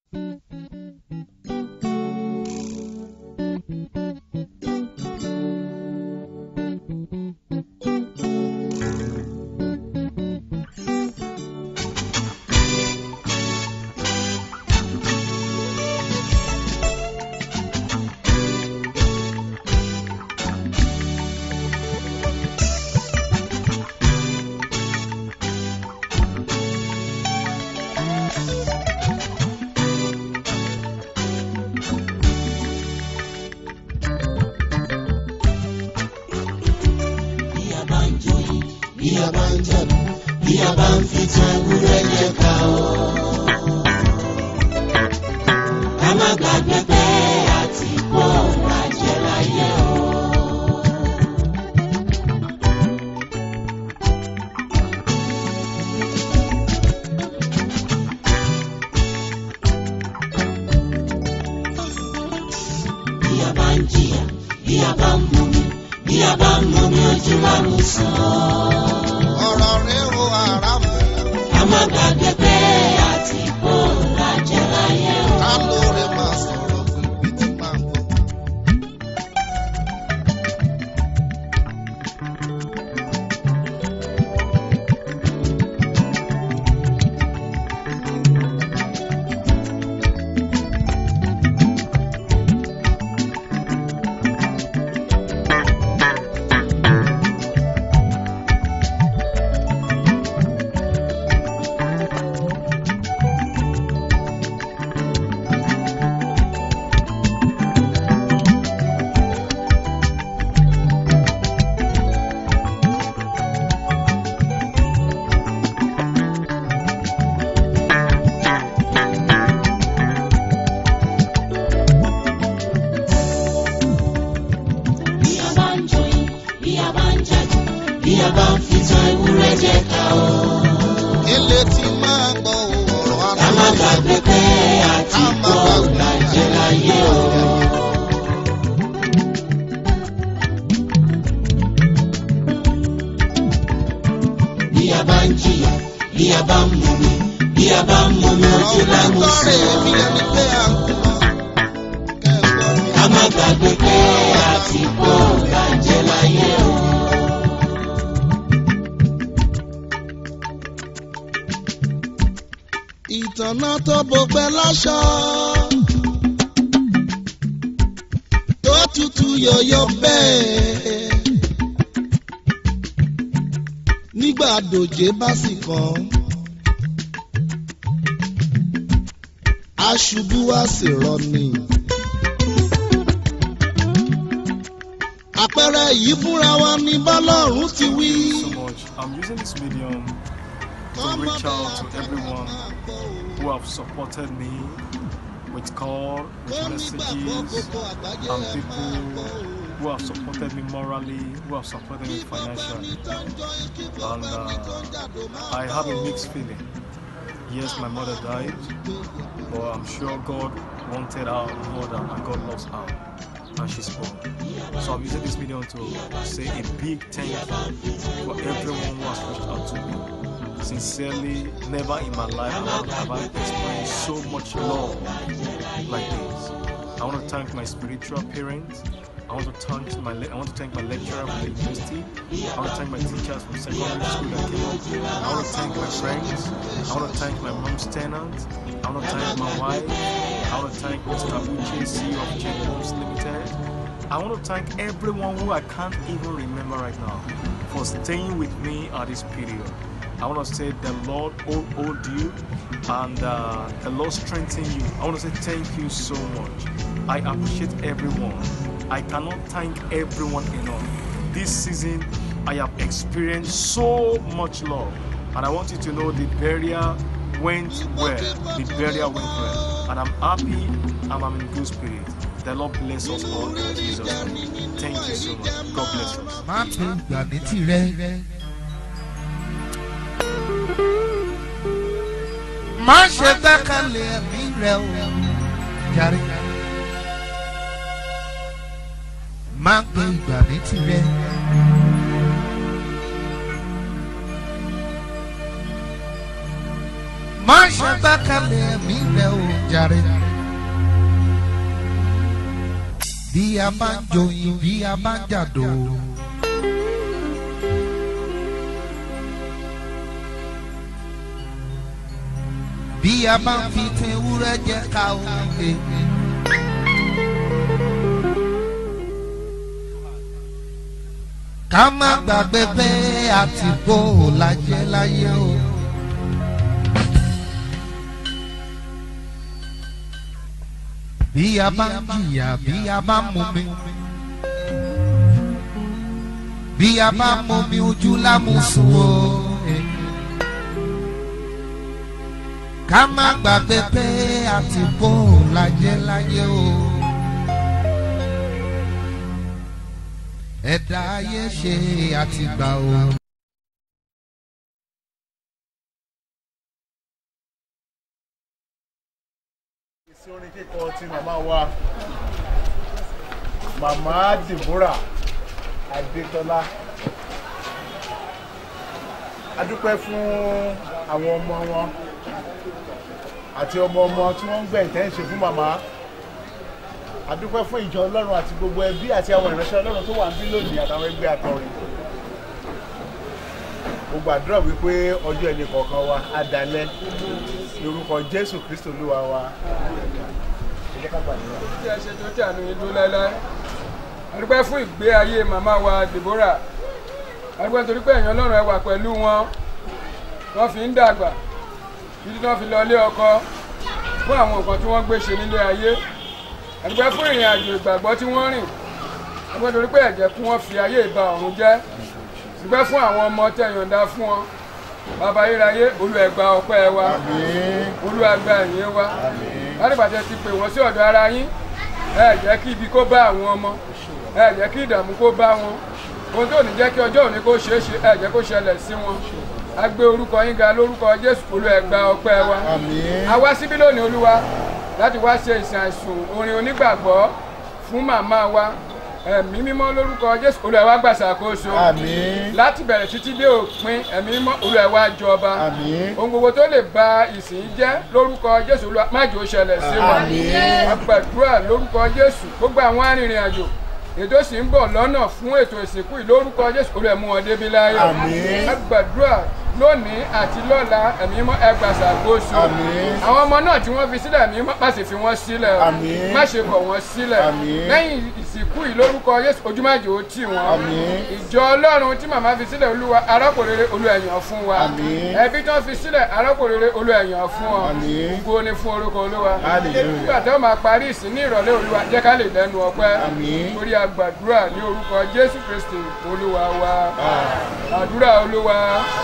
bí a bá ń joyin bí a bá ń jẹ̀bú bí a bá ń fi tan ewúrẹ́ jẹ ká o. ká má gbàgbé pé àti kó lajẹ láyé o. bí a bá ń jìyà bí a bá ń mumi bí a bá ń mumi ojú wa mú sàn. ọ̀rọ̀ rẹ̀ o àràmù ká má gbàgbé pé àti kó lajẹ láyé o. ká lóore máa sọ̀rọ̀ fún ibi tí máa ń bọ̀. bí a bá ń joyin bí a bá ń jẹ̀bú bí a bá ń fi tan ewúrẹ́ jẹ ká o. ilé tí máa gbọ́ ọ̀rọ̀ ká má àràmù gbàgbé pé àti kó lajẹ láyé o. bí a bá ń jìyà bí a bá ń mumi bí a bá ń mumi ojú ọ̀rọ̀ lámú lọ́rẹ̀ èmi sàn. ẹni pé à ń kú mọ́. kẹ́gbọ́n mi ká má gbàgbé pé àti kó lajẹ láyé o. ìtànà tó bọgbẹ́ láṣọ. tó tutù yọ̀yọ̀ bẹ́ẹ̀. nígbà dòjé bá sì kàn. aṣubú wá sì rọni. àpẹẹrẹ yìí fúnra wa ní bọ́lọ́run ti wí. so much. I'm using this medium to reach out to everyone who have supported me with call, with messages, and people who have supported me morally, who have supported me financially. And uh, I have a mixed feeling. Yes, my mother died, but I'm sure God wanted her more than and God loves her. And she's born. So I'm using this medium to say a big thank you for everyone who has reached out to me. Sincerely, never in my life have I experienced so much love like this. I want to thank my spiritual parents. I want to thank my le- I want to thank my lecturer from the university. I want to thank my teachers from secondary school that came up. I want to thank my friends. I want to thank my mom's tenant. I want to thank my wife. I want to thank Mr. Abuche, CEO of J Homes Limited. I want to thank everyone who I can't even remember right now for staying with me at this period. I want to say the Lord hold, hold you and uh, the Lord strengthen you. I want to say thank you so much. I appreciate everyone. I cannot thank everyone enough. This season, I have experienced so much love, and I want you to know the burial went well. The burial went well, and I'm happy and I'm in good spirit. The Lord bless us all in Jesus' name. Thank you so much. God bless us. má tó gbà ní tirẹ̀. má ṣe gbẹ́kẹ̀lé ẹ̀mí rẹ̀ o jàre. má gbé ìgbà ní tirẹ̀. má ṣe gbẹ́kẹ̀lé ẹ̀mí rẹ o jàre. bí a bá ń joyin bí a bá ń jàdó. bí a bá ń fi tin ewúrẹ́ jẹ ká o. ká má gbàgbé pé àtìgbò láyé láyé o. bí a bá ń jìyà bí a bá ń mumi bí a bá ń mumi ojú lámùsùn o. ká má gbàgbé pé àtìgbò láyé láyé o. ẹ̀dá ayé ṣe àtìgbà o. sí orin kíkọ ti màmá wa màmá Deborah Adétọ́lá a dúpẹ́ fún àwọn ọmọ wọn àti ọmọ ọmọ tí wọ́n ń gbẹ̀yìn tẹ́ ń ṣe fún màmá a dúpẹ́ fún ìjọ Ọlọ́run àti gbogbo ẹbí àti àwọn ìránṣẹ́ Ọlọ́run tó wà ń bí lónìí àtàwọn ẹgbẹ́ akọrin mo gbàdúrà wípé ọjọ́ ẹnì kọ̀ọ̀kan wa á dalẹ̀ lórúkọ Jésù Kristo Olúwa wa ẹ jẹ́ ká gbàdúrà. tí ẹ ṣe tó tí àánú yín dúró láéláé àdúpẹ́ fún ìgbé ayé màmá wa Deborah àdúpẹ́ nítorí pé ẹ̀yàn Ọlọ́run ẹ wà pẹ̀lú wọn wọ́n fi ń dàgbà títí tí wọ́n fi lọ ilé ọkọ fún àwọn nǹkan tí wọ́n gbé ṣe nílé ayé àdúpẹ́ fún ìrìn àjò ìgbàgbọ́ tí wọ́n rìn àdúpẹ́ nítorí pé ẹ̀jẹ̀ kí wọ́n fi ayé ìbá ọ̀run jẹ́ àdúpẹ́ fún àwọn ọmọ tẹ́ yọ̀ǹda fún wọn bàbá ayérayé Olúwa ẹ gba ọpẹ́ wa Olúwa gba ìyìn wa látìgbàtẹ́ ti pè wọ́n sí ọ̀dọ̀ ara yín ẹ jẹ́ kí ibi kó bá àwọn ọmọ ẹ jẹ́ kí ìdààmú kó bá wọn ohun tó ní jẹ́ kí ọjọ́ òní kó ṣeé ṣe ẹ jẹ́ kó ṣẹlẹ̀ sí wọn a gbé orúkọ yín ga lórúkọ Jésù Olúwa ẹ gba ọpẹ́ wa a wá síbí lónìí Olúwa láti wá ṣe ìsìn àìsùn orin onígbàgbọ́ fún màmá wa ẹ̀mí mímọ́ lórúkọ Jésù Olúwa ẹ wá gbàṣàkóso láti bẹ̀rẹ̀ títí dé òpin ẹ̀mí mímọ́ Olúwa ẹ wá jọba ohun gbogbo tó lè ba ìsìn jẹ́ lórúkọ Jésù Olúwa má jò ṣẹlẹ̀ sí wa a gbàdúrà lórúkọ Jésù gbogbo àwọn arìnrìn àjò ètò sì ń bọ̀ lọ́nà fún ètò ìsìnkú yìí lórúkọ Jésù Olúwa ẹ mú wọn débi láyọ̀ a gbàdúrà lónìí àti lọ́la ẹ̀mí mọ́ ẹ gbà ṣàkóso àwọn ọmọ náà tí wọ́n fi sílẹ̀ ẹ̀mí mọ́ má sì fi wọ́n sílẹ̀ o má ṣe kọ̀ wọ́n sílẹ̀ lẹ́yìn ìsìnkú yìí lórúkọ Jésù ojúmọ́jò ó tì wọ́n ìjọ Ọlọ́run tí màmá fi sílẹ̀ Olúwa arákòrere Olúwa ẹ̀yàn fún wa ẹbí tí wọ́n fi sílẹ̀ arákòrere Olúwa ẹ̀yàn fún ọ gbogbo ni fún orúkọ Olúwa nígbà tí wọ́n máa parí ìsìn ní ìrọ̀lẹ́ Olúwa jẹ́ ká lè lẹ́nu ọpẹ́ torí àgbàdúrà ní orúkọ Jésù Kristi Olúwa wa àdúrà Olúwa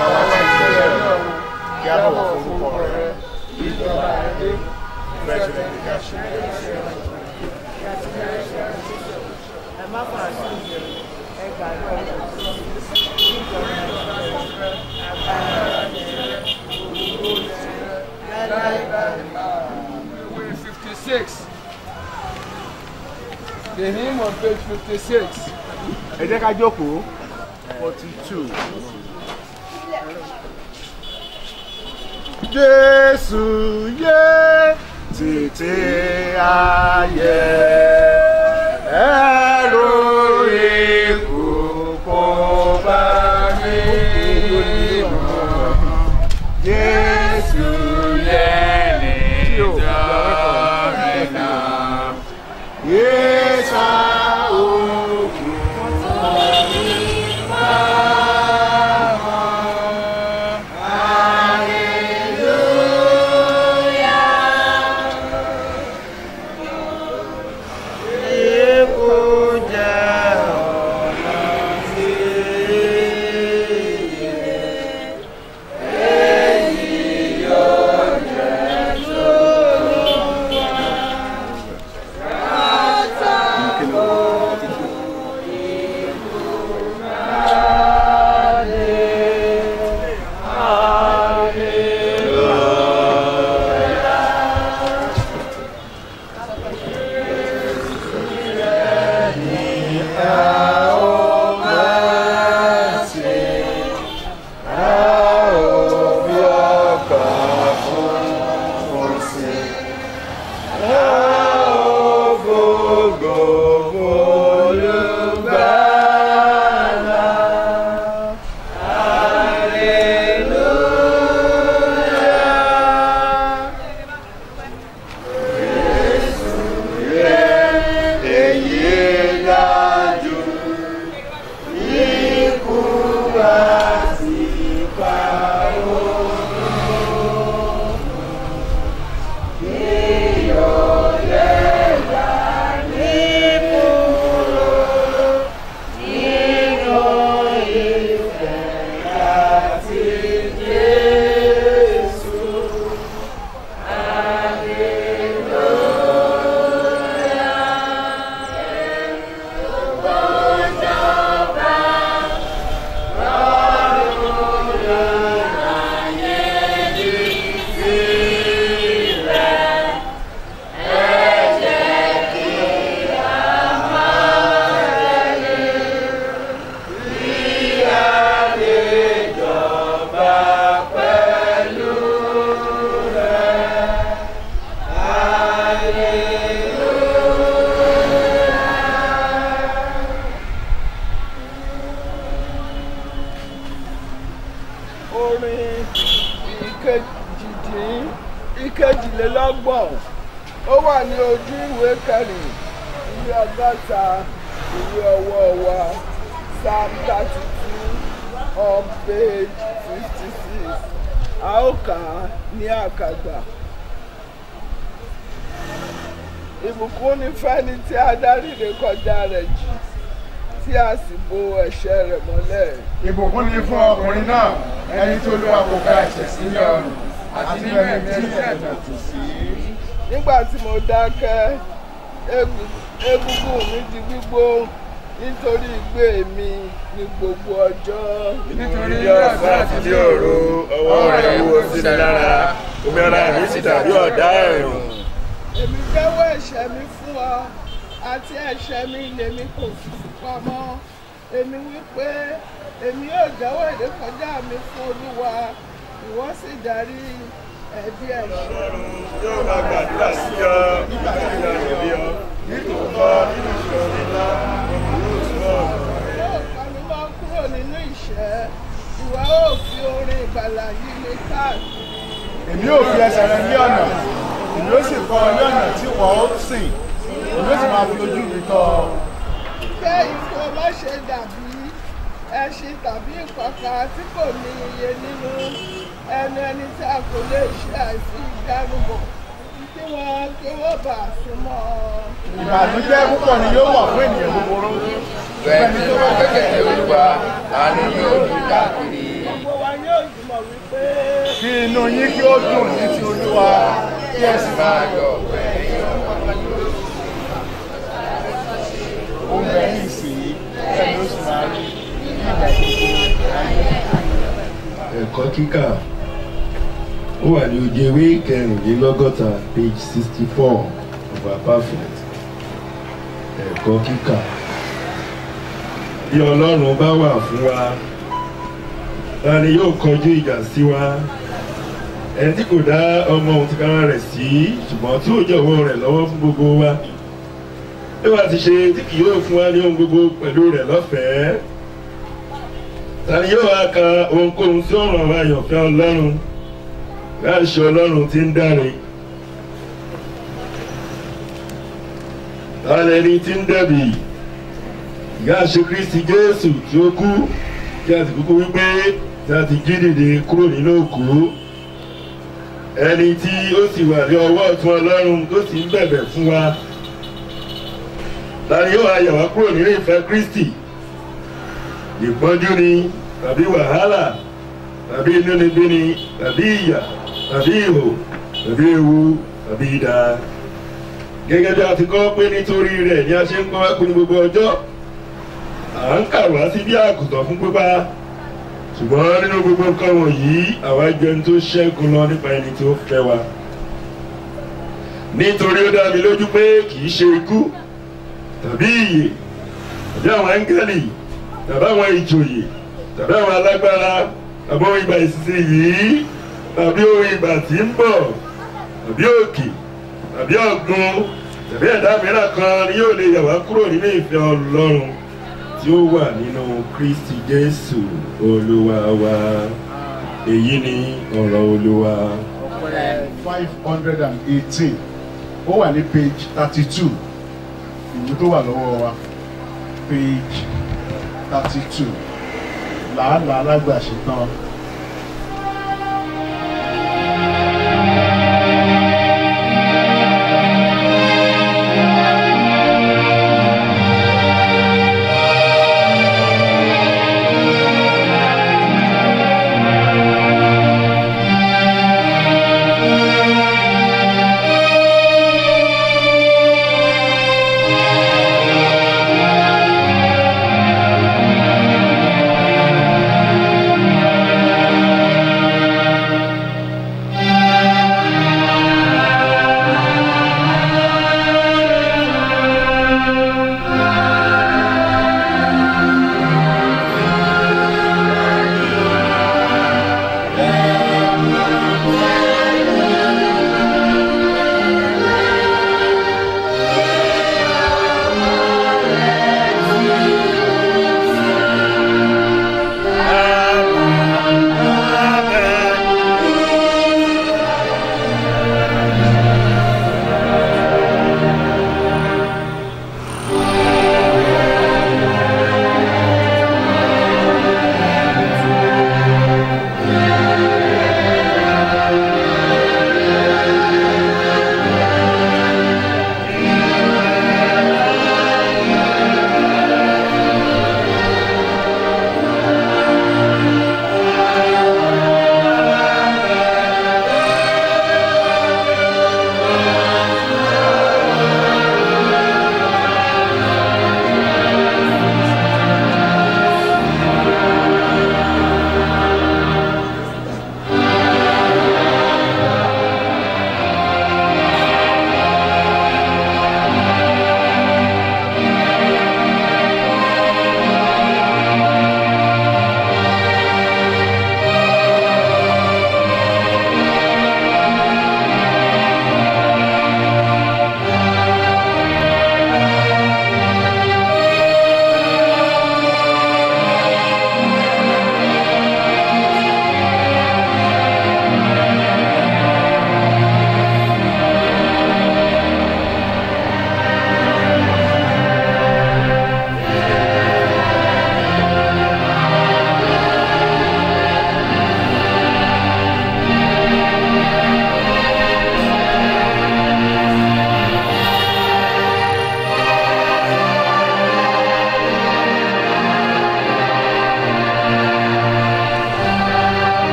kí a bọ̀wọ̀ fún orúkọ rẹ ìjọba ẹ̀dẹ́ bẹ́ẹ̀ ṣe lè ká ṣe ẹ má fà á sí ìjẹ ẹ gbàgbọ́ ìjọba Way 56. The hymn on page 56. ẹ jẹ́ ká jókòó forty two. Jésù yé títí ayé ẹ̀rù ikú kò bá mi mọ̀. Jésù yé nítorí náà. Yéṣà òkú. ìkejìlélọ́gbọ̀n ó wà ní ojú ìwé kẹrin ìwé ọgọ́ta ìwé ọwọ́ wa psalm thirty two on page fifty six a ó kà á ní àkàgbà. ìbùkún ní fẹ́ni tí a dárí ré kọjá rẹ̀ jì tí a sì bo ẹ̀ṣẹ̀ rẹ̀ mọ́lẹ̀. ìbùkún ni fún ọkùnrin náà ẹni tí olúwa kò ká ẹ̀ṣẹ̀ sí ní ọrùn àti nínú ẹ̀mí tí ẹ̀tàn tù sí. nígbà tí mo dákẹ́ egu- egungun mi di gbígbó nítorí ìgbé mi ní gbogbo ọjọ́. nítorí ní ọ̀sán àti ní òru ọwọ́ rẹ̀ wúwo sí mi lára omi ara mi sì dàbí ọ̀dá ẹ̀rùn. èmi jẹ́wọ́ ẹ̀ṣẹ̀ mi fún ọ àti ẹ̀ṣẹ̀ mi lèmi kò fi pamọ́ èmi wí pé èmi yóò jẹ́wọ́ ìrékọjá mi fún olúwa ìwọ sì darí ẹ̀bi ẹ̀ṣẹ̀ mi. yóò máa gbàdúrà sí ọ nígbà tí ìyá rẹ̀ bí ọ nítòótọ́ nínú ìṣòro ńlá yóò túbọ̀ yóò panu mọ́ kúrò nínú ìṣẹ́ ìwà ó fi orin ìgbàlà yí mi káàkiri. èmi yóò fi ẹsẹ̀ rẹ ní ọ̀nà èmi yóò sì kọ́ ọ ní ọ̀nà tí wọ́n ó sìn èmi yóò sì máa fi ojú mi tọ́ ọ. Ṣé ikú má ṣe dàbí ẹṣin tàbí ìpàkà tí kò ní iye nínú ẹnu ẹni tí a kò lè ṣe àìsí ìdánimọ̀ kí wọ́n kí wọ́n bá a súnmọ́ ọ. ìbànújẹ́ púpọ̀ ni yóò wà fún ènìyàn búburú. fẹ́ni tó bá gbẹ́kẹ̀lé olúwa àánú yóò rí káàkiri. Gbogbo wa yóò jùmọ̀ wípé kí inú yín kí ó dùn ní ti olúwa kí ẹ sì máa yọ̀ pẹ̀lú. ó ń bẹ ní ìsìn bẹ́ẹ̀ ni ó sì máa rí ní ìgbà gbogbo. ẹ̀kọ́ kíkà ó wà ní ojú ewé kẹrìnlélọ́gọ́ta page sixty four of our perfect ẹ̀kọ́ kíkà bí ọlọ́run bá wà fún wa ta ni yóò kọjú ìjà sí wa ẹni tí kò dá ọmọ òun tìkára rẹ̀ sí ṣùgbọ́n tí ó jọ̀wọ́ rẹ̀ lọ́wọ́ fún gbogbo wa bí wàá ti ṣe tí kì yóò fún wa ní ohun gbogbo pẹ̀lú rẹ̀ lọ́fẹ̀ẹ́ tani yóò wá ka ohunkóhun tí ó ràn wá àyànfẹ́ ọlọ́run láṣẹ ọlọ́run tí ń dáre tálẹ́ni tí ń dẹ̀bì ìyá ṣe kristi jésù tí ó kú tí a ti kúkú wípé tí a ti jí dìde kúrò nínú òkú ẹni tí ó sì wà ní ọwọ́ ọ̀tún ọlọ́run tó sì ń bẹ̀bẹ̀ fún wa tani yóò wá yà wá kúrò nínú ìfẹ́ kristi ìpọ́njú ni tàbí wàhálà tàbí inúnibíni tàbí ìyà tàbí ìhò tàbí ewu tàbí idà. gẹ́gẹ́ bí a ti kọ́ pé nítorí rẹ̀ ni a ṣe ń kọ́ wá ní gbogbo ọjọ́ à ń kà wá sí bí àgùntàn fún pípa ṣùgbọ́n nínú gbogbo nǹkan wọ̀nyí àwa jẹ́ ẹni tó ṣẹ́gun lọ nípa ẹni tó fẹ́ wa. nítorí ó dá mi lójú pé kì í ṣe ikú tàbí ìyè tàbí àwọn áńgẹ́lì tàbí àwọn ìjòyè tàbí àwọn alágbára tàbí ohun ìgbà ìsinsin yìí tàbí ohun ìgbà tí ń bọ̀ tàbí òkè tàbí ọ̀gbun tàbí ẹ̀dá mìíràn kan ni yóò lè yà wá kúrò nínú ìfẹ́ ọlọ́run tí ó wà nínú kristi jésù olúwa wa èyí ni ọ̀rọ̀ olúwa. five hundred and eighteen ó wà ní page thirty two ìwé tó wà lọ́wọ́ wa page thirty two làálàá alágbàṣe tán. Thank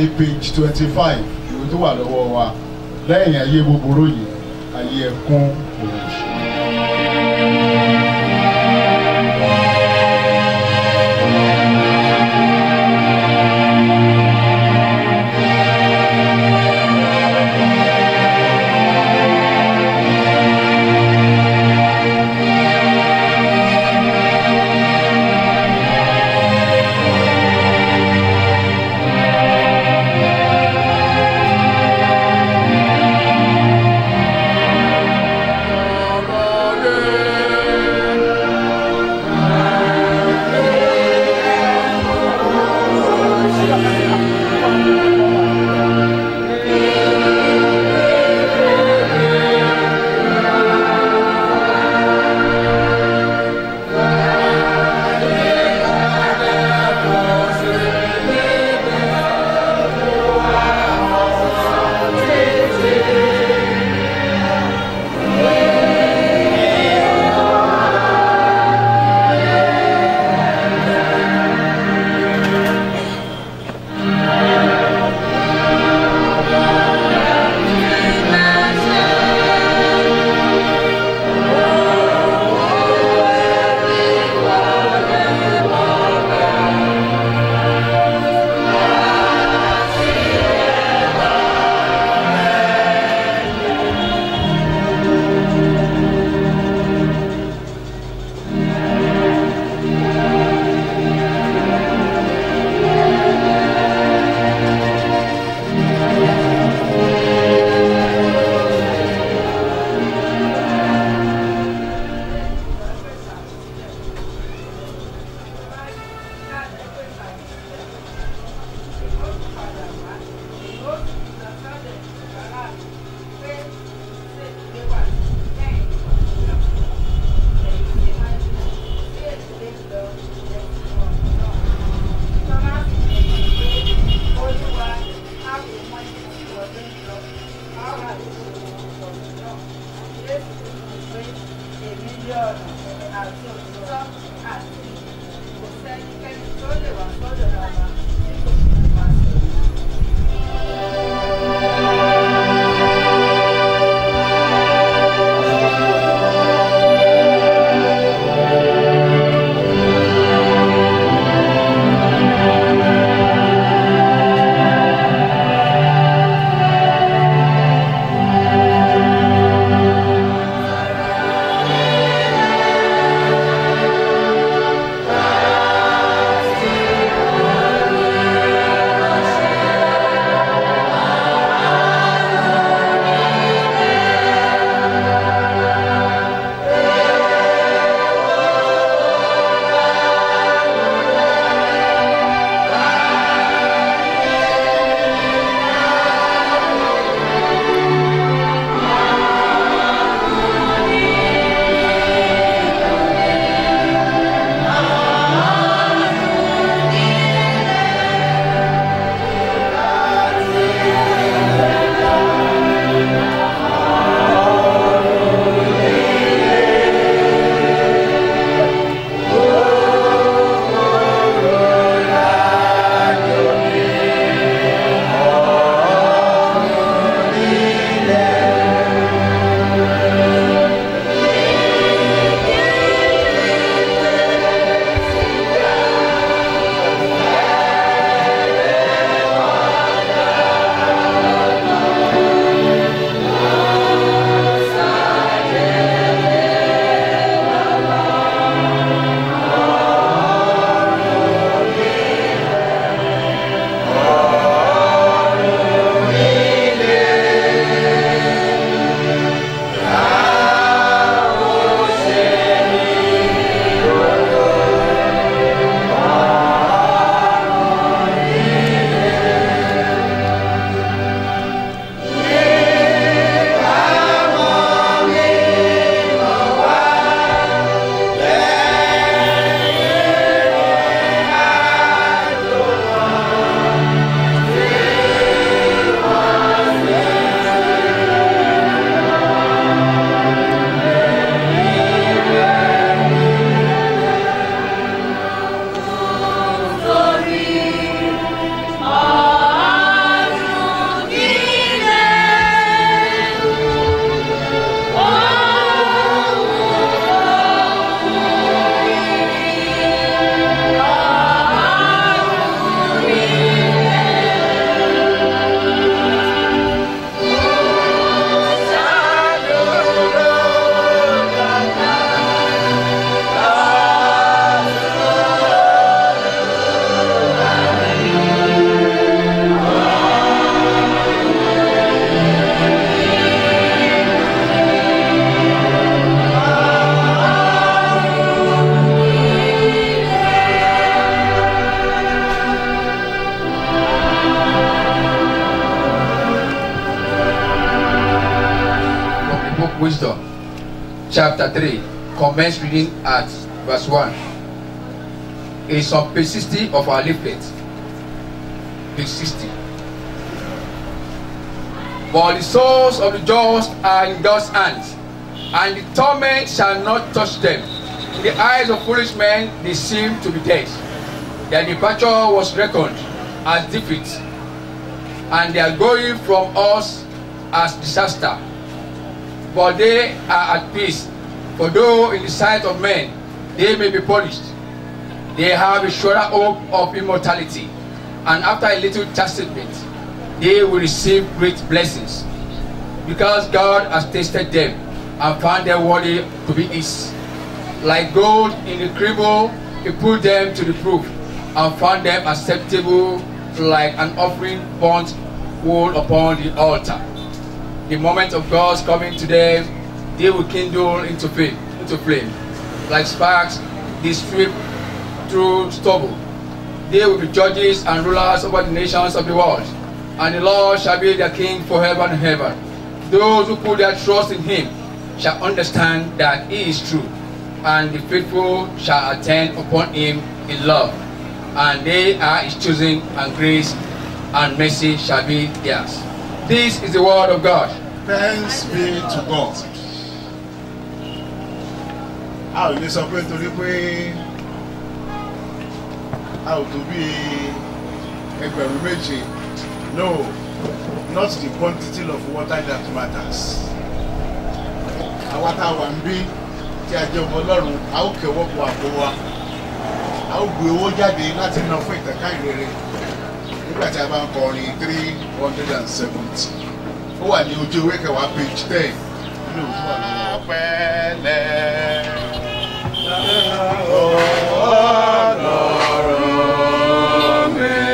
ní page twenty five ìwé tó wà lọ́wọ́ wa lẹ́yìn ayé búburú yìí ayé ẹkún òun ṣe. Thank Wisdom, chapter 3. Commence reading at verse 1. It's on page 60 of our leaflet. Page 60. But the souls of the just are in God's hands, and the torment shall not touch them. In the eyes of foolish men, they seem to be dead. Their departure was reckoned as defeat, and their going from us as disaster. But they are at peace, for though in the sight of men they may be punished, they have a surer hope of immortality, and after a little chastisement, they will receive great blessings, because God has tasted them and found them worthy to be His. Like gold in the crible, He put them to the proof and found them acceptable, like an offering burnt wood upon the altar. The moment of God's coming to them, they will kindle into flame, into flame. Like sparks, they sweep through stubble. They will be judges and rulers over the nations of the world. And the Lord shall be their king forever and ever. Those who put their trust in him shall understand that he is true, and the faithful shall attend upon him in love. And they are his choosing, and grace and mercy shall be theirs. This is the word of God. Thanks be to God. A ò lè sọ pé nítorí pé a ò tó bí ẹgbẹ̀rún méje. No, not the quantity of water that matters. Àwa tá a wà ń bí tí a jẹ́ ọmọ Ọlọ́run, a ó kẹ́wọ́ pọ̀ àpò wa. A ó gbé owó jáde láti ná fún ìtẹ̀ká ìrere nígbà tí a bá ń kọrin three hundred and seventy ó wà ní ojú ewé kẹwàá page ten nínú òkú wà lọ́wọ́. pẹ̀lẹ́ ọlọ́run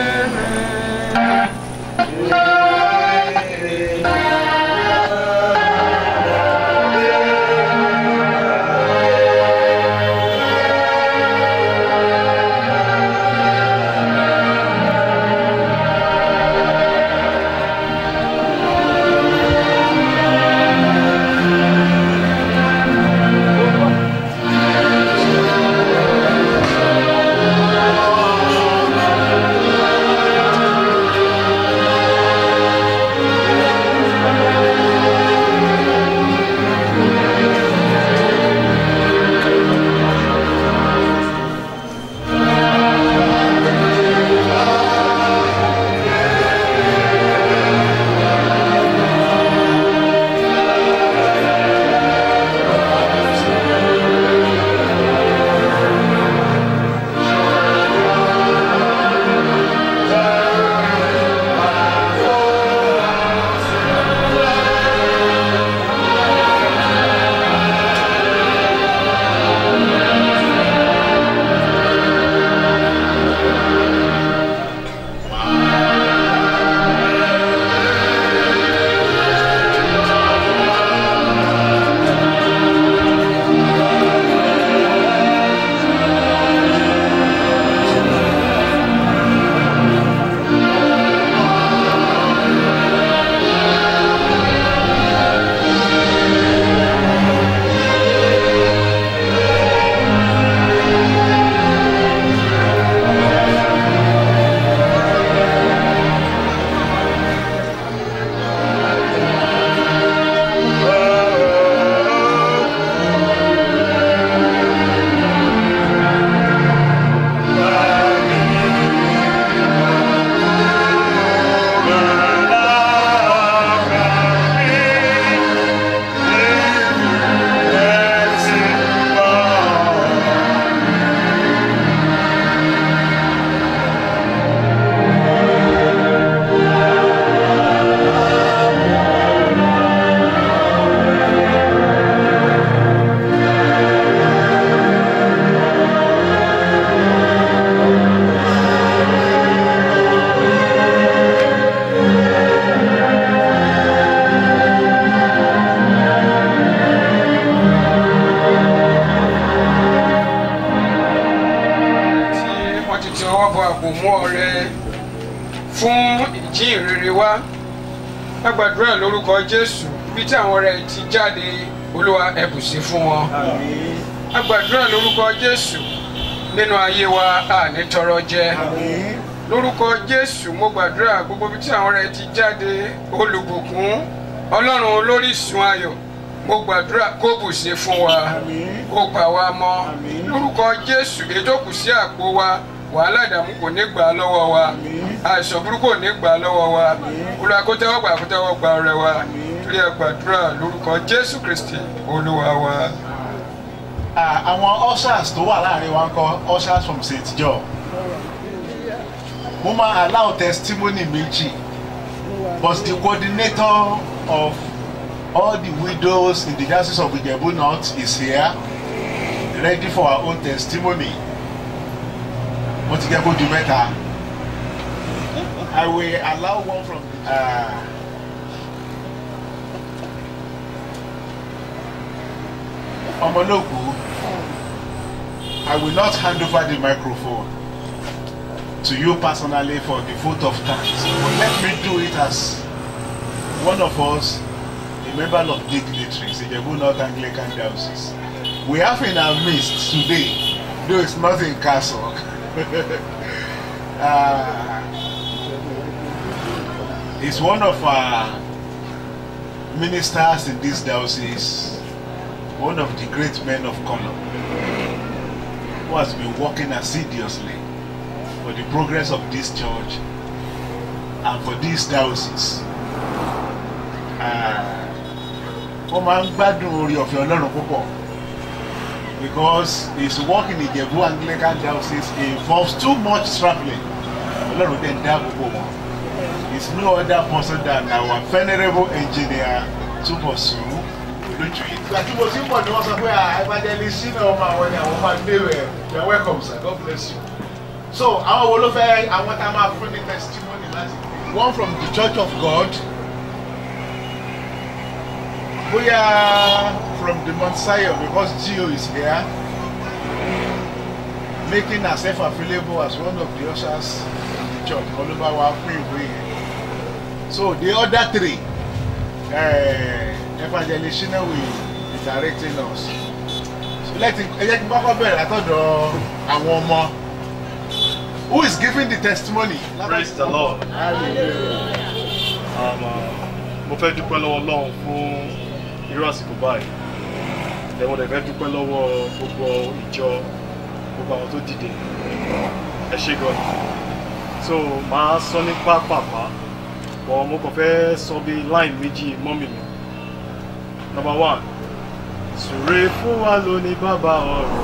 kò mú ọrẹ fún ìjíhìnrere wá a gbàdúrà lórúkọ jésù bí tí àwọn ọrẹ ti jáde olúwa ẹ bù sí fún wọn a gbàdúrà lórúkọ jésù nínú ayé wa àní tọrọ jẹ lórúkọ jésù mo gbàdúrà gbogbo ibi tí àwọn rẹ ti jáde olùbùkún ọlọ́run olórísun ayọ̀ mo gbàdúrà kó bù sí fún wa kó pa wá mọ́ lórúkọ jésù ètò kù sí àpò wa wàhálà ìdààmú kò ní gbà á lọ́wọ́ wa àìsàn burúkú kò ní gbà á lọ́wọ́ wa olúwa kó tẹ́wọ́ gbà kó tẹ́wọ́ gbà ọrẹ wa torí ẹ gbàdúrà lórúkọ jésù kristi olúwa wa. Ah, àwọn ushers tó wà láàrin wa ń kọ́ ushers from st john mo máa allow testimony méjì but the coordinator of all the widows in the diocese of ijebu north is here ready for our own testimony mo ti jẹ́ kó di mẹ́ta i will allow one from uh, ọmọlóògùn i will not hand over the microphone to you personally for the vote of thanks but let me do it as one of us a member of dignitaries ijebu north anglican diocese we have in our midst today though it's not in castle uh, is one of our ministers in this diocese one of the great men of color who has been working assiduously for the progress of this church and for this diocese. wọ́n máa ń gbádùn orí ọ̀fẹ́ ọlọ́run púpọ̀ because his work in Ijebu Anglican diocese involves too much travelling ọlọ́run dẹ̀ ń dá gbogbo wọn is no other person than our venerable engineer Túbọ̀sún lójú yìí. ìgbà tí mo ti ń bọ̀ ni wọ́n sọ pé evangelist sínú ọmọ àwọn ni àwọn máa ń dé rẹ̀ you are welcome sir God bless you. so àwọn wo ló fẹ́ àwọn tá a máa fún ní testimony láti. one from the church of God bóyá from the Mount Zion because Gio is here making herself available as one of the ushers in the church olúwa wa fún ìwé yẹn so the other three uh, evangelist shina will be directing us so let him ẹ jẹ́ kí n kọ́kọ́ bẹ̀rẹ̀ látọ̀dọ̀ àwọn ọmọ who is giving the testimony. praise the lord. Um, uh, mo fẹ́ dúpẹ́ lọ́wọ́ ọlọ́run fún irú àsìkò báyìí ẹ̀wọ̀n dẹ̀ fẹ́ dúpẹ́ lọ́wọ́ gbogbo ìjọ gbogbo àwọn tó dìde ẹ ṣe gan so màá sọ ní pápápá bọ̀ mo kàn fẹ́ sọ bí line méjì mọ́mì mi number one sùrè fún wa lóní bàbá ọ̀rọ̀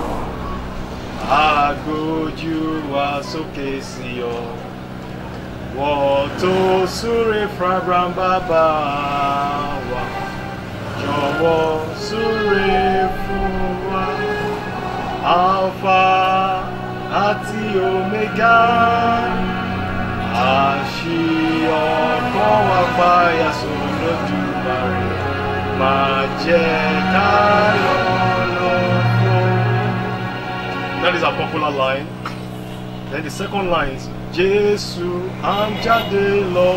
àgbójú wa sókè sí ọ wọ́n tó súré fún abraham bàbá wa jọ̀wọ́ súré fún wa alpha àti omega àṣìọ̀kan wa páyà sólójú bàrẹ̀ máa jẹ́ ká lọ́lọ́ fún. That is a popular line. Then the second line is Jésù à ń jáde lọ.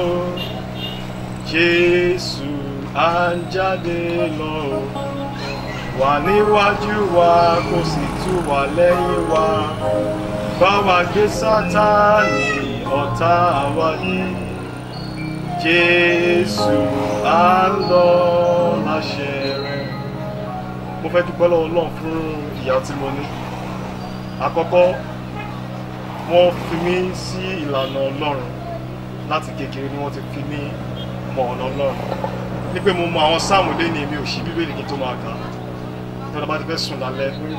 Jésù à ń jáde lọ. Wà níwájú wa kò sì tú wà lẹ́yìn wa. Bá wa gbé Sátánì ọ̀tá wa ní. Jésù à ń lọ láṣẹ rẹ̀. Mo fẹ́ dúpẹ́ lọ́wọ́ Ọlọ́run fún ìyá tí mo ní àkọ́kọ́ wọ́n fi mí sí ìlànà ọlọ́run láti kékeré ni wọ́n ti fi mí mọ ọ̀nà ọlọ́run ní pé mo mọ àwọn sáàmù lẹ́ni mi ò ṣí bíbélì kí n tó máa kà tí wọ́n bá ti fẹ́ sùn lálẹ́ nítorí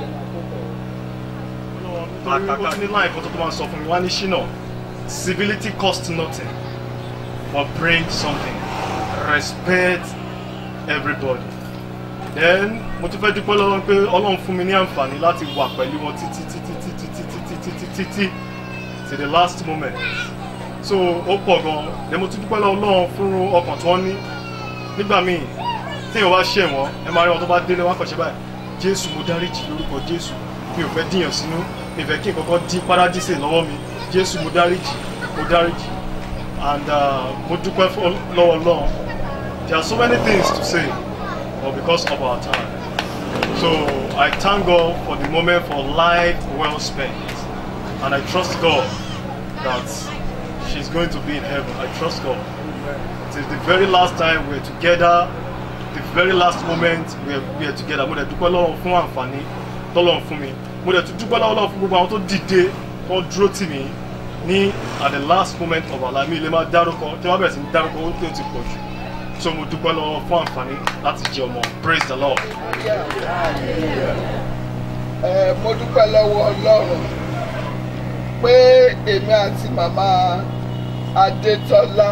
ó ti ní láì kan tó tó máa sọ fún mi wá ní ṣínà civility cost nothing but bring something respect everybody then mo tún fẹ́ dúpẹ́ lọ́wọ́ pé ọlọ́run fún mi ní àǹfààní láti wà pẹ̀lú wọn títí títí títí títí títí títí títí to the last moment so ó pọ̀ gan then mo tún dúpẹ́ lọ́wọ́ ọlọ́run fún ọkàn tí wọ́n ní nígbà míì téèyàn bá ṣẹ̀ wọ́n ẹ máa rí wọn tó bá délé wọn kàn ṣe báyìí jésù mo dáríjì lórúkọ jésù mi ò fẹ́ díyàn sínú mi ò fẹ́ kí nǹkan kan dín paradíṣe lọ́wọ́ mi jésù mo dáríjì mo dáríjì and uh, mo dúpẹ́ lọ́wọ́ ọlọ́run there are so many things to say but because of our time So I thank God for the moment for life well spent. And I trust God that she's going to be in heaven. I trust God. It is the very last time we're together, the very last moment we're, we're together. Mo dẹ̀ dúpẹ́ lọ́wọ́ fún àǹfààní tọ́lọ́run fún mi. Mo dẹ̀ tún dúpẹ́ lọ́wọ́ fún gbogbo àwọn tó dìde tó dúró tì mí ní at the last moment of our life. Mi lè máa dárúkọ tí wọ́n bẹ̀rẹ̀ sí ní dárúkọ ó tó ti pọ̀ jù. So mo dúpẹ́ lọ́wọ́ fún àǹfààní láti jẹ ọmọ. Praise the Lord. ẹ mo dúpẹ́ lọ́wọ́ ọlọ́run pé èmi àti màmá adétọ́lá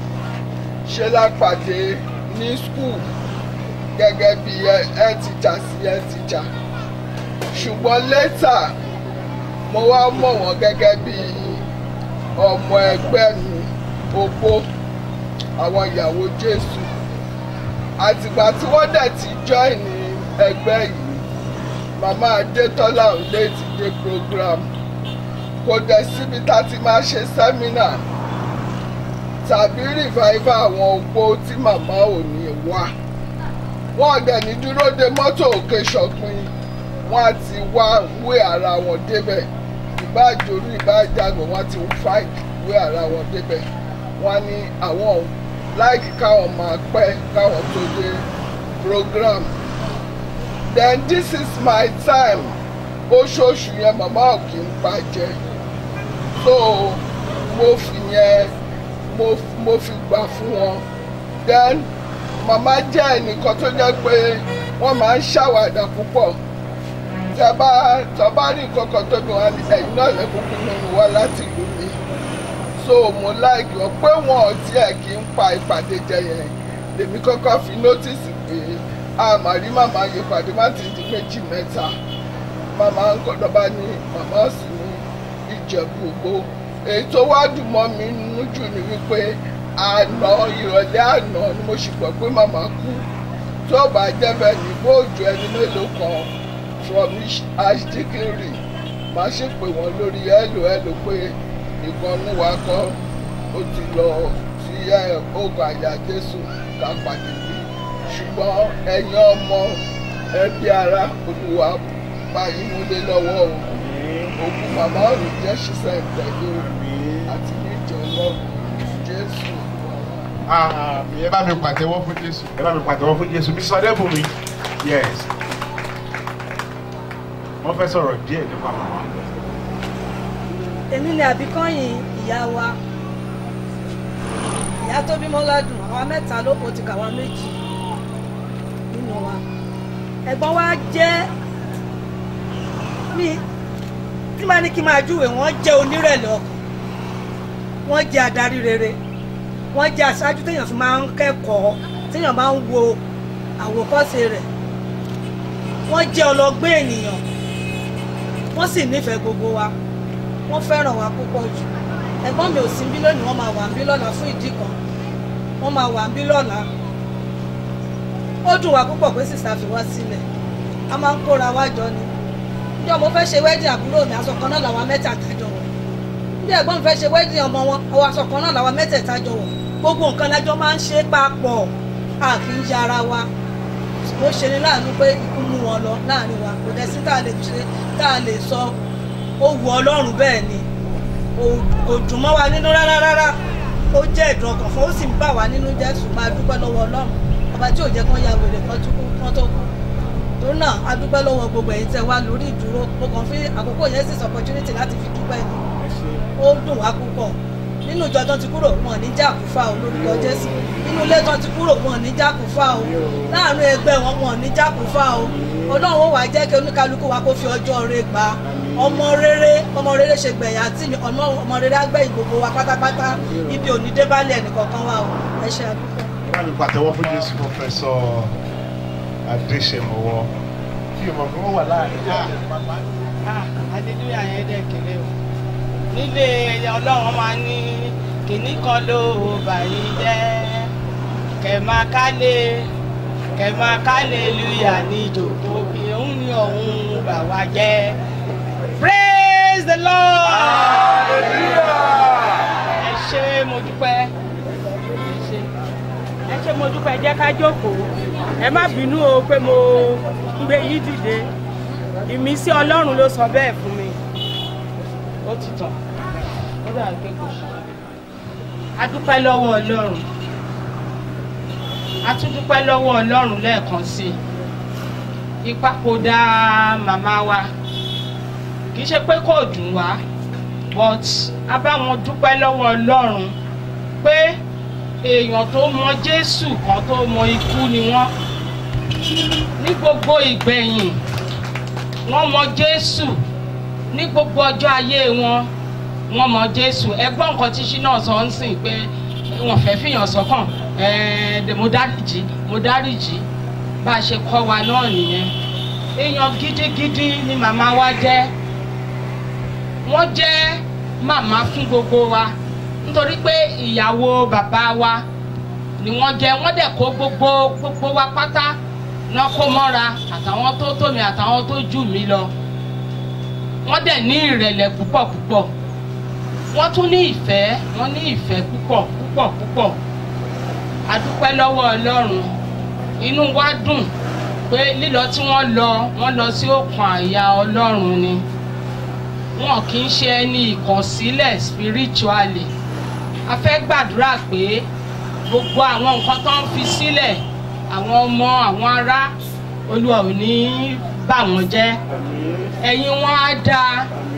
ṣe lápàdé ní skul gẹ́gẹ́ bí ẹ tìjà sí ẹ tìjà ṣùgbọ́n lẹ́tà mo wá mọ̀ wọ́n gẹ́gẹ́ bí ọmọ ẹgbẹ́ mi opó àwọn ìyàwó jésù àtìgbà tí wọ́n dẹ̀ ti join ní ẹgbẹ́ yìí màmá adétọ́lá ò lè ti dé program kò dẹ̀ síbi tá a ti máa ṣe sẹ́mínà tàbí revival àwọn opó tí màmá ò ní wá wọ́n dẹ̀ ní dúró de mọ́tò òkè ṣọ̀pin wọ́n á ti wá wé ara wọn débẹ̀ ìbáàjòrú ìbáàjàgbọ̀n wọ́n ti ń fight wé ara wọn débẹ̀ wọ́n ní àwọn láìkí káwọn máa pẹ́ káwọn tó dé program then this is my time oṣooṣù yẹn màmá ò kì í bàjẹ́ so mo fi yẹn mo mo fi gbà fún wọn then màmá jẹ́ ẹnìkan tó jẹ́ pé wọ́n máa ń ṣàwàdà púpọ̀ tẹ́ bá tọ́ bá rí nǹkan kan tó bí wọn ní ẹ̀yìn náà lẹ́kùnkùn nínú wa láti ìlú mi so mo láìkì wọn pé wọn ò tiẹ̀ kí ń pa ìpàdé jẹ yẹn lèmi kọ́kọ́ fi nótìsì pé àmàrí màmá yìí pàdé má ti di méjì mẹ́ta màmá ń kọ́dọ̀ bá ní màmá sì ní ìjẹ̀bú gbogbo èyí tó wá dùn mọ́ mi nínú jù ni wípé àná ìrọ̀lẹ́ àná ni mo sì gbọ́ pé màmá kú tó bá jẹ́ bẹ́ẹ̀ ní bóòjù ẹni mélòó kan from ashdikinri máa ṣe pé wọ́n lórí ẹ̀lò ẹ̀lò pé ìkànnì wa kọ́ ó ti lọ sí oògùn àyà jésù ká pàdé bí ṣùgbọ́n ẹ̀yin ọmọ ẹbí ara olúwa báyìí múlé lọ́wọ́ o òkú màmá ọ̀rùn jẹ́ ṣiṣẹ́ ìtẹ̀lé o àti ní ìjọ ọlọ́run jésù. àmì ẹ bá mi pàtẹ́wọ́ fún jésù ẹ bá mi pàtẹ́wọ́ fún jésù bí sọdẹ́ fún mi yes wọ́n fẹ́ sọ̀rọ̀ díẹ̀ nípa màmá. èmi ni àbíkọ́yìn ìyá wa ìyá tó bímọ ládùn àwa mẹ́ta ló kó ti kàwa méjì nínú wa ẹ̀gbọ́n wa jẹ́ mi tí máa ní kí n máa júwèé wọ́n jẹ́ onírẹ̀lẹ̀ ọkàn wọ́n jẹ́ adarí rere wọ́n jẹ́ aṣáájú téèyàn fi máa ń kẹ́kọ̀ọ́ téèyàn máa ń wo àwòkọ́ṣe rẹ̀ wọ́n jẹ́ ọlọ́gbọ́n ènìyàn wọ́n sì nífẹ̀ẹ́ gbogbo wa wọ́n fẹ́ràn wa púpọ̀ jù ẹ̀gbọ́n mi ò sí bí lónìí wọ́n máa wà bí lọ́la fún ìdí kan wọ́n máa wà bí lọ́la ó dùn wá púpọ̀ pé sísá fi wá sílẹ̀ a máa ń kóra wá jọ ni níjọ́ mo fẹ́ ṣe wẹ́dìn àbúrò mi aṣọ kan náà làwọn mẹ́tẹ̀ẹ̀ta jọ wọ̀ bí ẹ̀gbọ́n mi fẹ́ ṣe wẹ́dìn ọmọ wọn ọwọ́ aṣọ kan náà làwọn mẹ́tẹ̀ẹ̀ta jọ wọ̀ gbogbo nǹkan lájọ́ máa ń ṣe papọ̀ a kì í yára wa ó ṣe ni láàánú pé ikú mú wọn lọ láàrin wa kò dẹ̀ sí tá a lè ṣe tá a lè sọ ó wu ọlọ́run bẹ́ẹ̀ ni kò dùn mọ́ wa nínú rárá rárá ó jẹ́ ìdùn ọkàn fún ó sì ń bà wá nínú jẹ́ sùn máa dúpẹ́ lọ́wọ́ ọlọ́run ọba tí ò jẹ́ kán ya wèrè kan tó kú kán tó kú torí náà a dúpẹ́ lọ́wọ́ gbogbo ẹ̀yin tẹ́ wá lórí ìdúró mo kàn fi àkókò yẹn sì opportunity láti fi dúpẹ́ ni ó dùn wá púpọ̀ nínú ìjọ tán ti kúrò wọn ní jàkúfà o lórúkọ jésù nínú ilé tán ti kúrò wọn ní jàkúfà o láàrin ẹgbẹ́ wọn wọn ní jàkúfà o ọlọ́run ó wà jẹ́ kí oníkálukú wa kó fi ọjọ́ rere gbà ọmọ rere ọmọ rere ṣe gbẹ̀yà tí ọmọ rere á gbẹ̀yìn gbogbo wa pátápátá ibi òní débálẹ̀ ẹnìkọ̀ọ̀kan wa o ẹ ṣe àdúgbò. ẹ bá mi pàtẹ́wọ́ fún jésù pọfẹsọ adéṣemọwọ kí ọmọ kan wà láàrin. adédúyà yẹn dẹ̀ kéré o nílé ọlọ́run máa ní kìnní kan ló bàyí jẹ́ kẹ̀mákálé kẹ̀mákálé lùyà ní ìjòkó òun ni òun bà wá jẹ́ praise the lord ẹ ṣé mo dúpẹ́ ẹ ṣé ẹ ṣé mo dúpẹ́ jẹ́ ká jókòó ẹ má bínú o pé mo gbé yí dìde ìmísí ọlọ́run ló sọ bẹ́ẹ̀ fún mi ó ti tàn ó dà pé kò ṣe a dúpẹ́ lọ́wọ́ ọlọ́run a tún dúpẹ́ lọ́wọ́ ọlọ́run lẹ́ẹ̀kan sí i ìpapòdà màmá wa kì í ṣe pé kò dùn wá but a bá wọn dúpẹ́ lọ́wọ́ ọlọ́run pé èèyàn tó mọ jésù kan tó mọ ikú ni wọ́n ní gbogbo ìgbẹ̀yìn wọ́n mọ jésù ní gbogbo ọjọ́ ayé wọn wọ́n mọ jésù ẹgbọ́n nǹkan tí ṣínà sọ ń sìn pé wọ́n fẹ́ fìyàn sọ́kàn ẹ̀ẹ́dẹ̀ mo dáríjì mo dáríjì bá a ṣe kọ́ wa náà nìyẹn èèyàn gidigidi ni màmá wa jẹ́ wọ́n jẹ́ màmá fún gbogbo wa nítorí pé ìyàwó bàbá wa ni wọ́n jẹ́ wọ́n dẹ̀ kó gbogbo gbogbo wa pátá náà kó mọ́ra àtàwọn tó tó mi àtàwọn tó jù mí lọ wọ́n dẹ̀ ní ìrẹ̀lẹ̀ púpọ̀ púpọ̀ wọ́n tún ní ìfẹ́ wọ́n ní ìfẹ́ púpọ̀ púpọ̀ púpọ̀ a dúpẹ́ lọ́wọ́ ọlọ́run inú wa dùn pé lílọ tí wọ́n lọ wọ́n lọ sí òkun àyà ọlọ́run ni wọn kì í ṣe ẹni ìkọ̀sílẹ̀ spiritually a fẹ́ gbàdúrà pé gbogbo àwọn nǹkan tó ń fi sílẹ̀ àwọn ọmọ àwọn ará olúwa ò ní bà wọ́n jẹ́ ẹ̀yìn wọn á dáa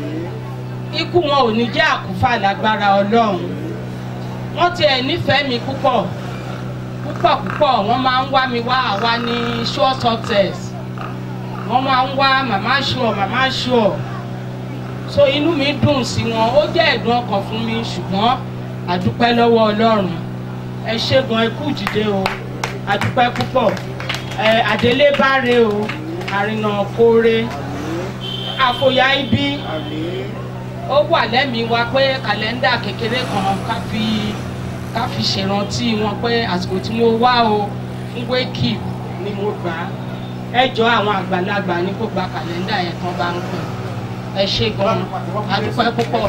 ikú wọn ò ní jẹ́ àkúfà lágbára ọlọ́run wọ́n tiẹ̀ nífẹ̀ẹ́ mi púpọ̀ púpọ̀ púpọ̀ wọ́n máa ń wá mi wá àwa ní sure success wọ́n máa ń wá màmá sure màmá sure so inú mi dùn sí wọn ó jẹ́ ẹ̀dùn ọkàn fún mi ṣùgbọ́n àdúpẹ́ lọ́wọ́ ọlọ́run ẹ ṣé gan ẹ kú dìde o àdúpẹ́ púpọ̀ ẹ àdélé báre o àrìnà kóore àfòyà ibi ó wà lẹ́mìí wa pé kàlẹ́ndà kékeré kan ká fi ká fi ṣèrántí wọn pé àsìkò tí mo wá o fún wake up ni mo gbà á ẹ jọ àwọn àgbàlagbà ní kó gba kàlẹ́ndà yẹn tán bá ń pè ẹ ṣé gan àdúpẹ́ púpọ̀.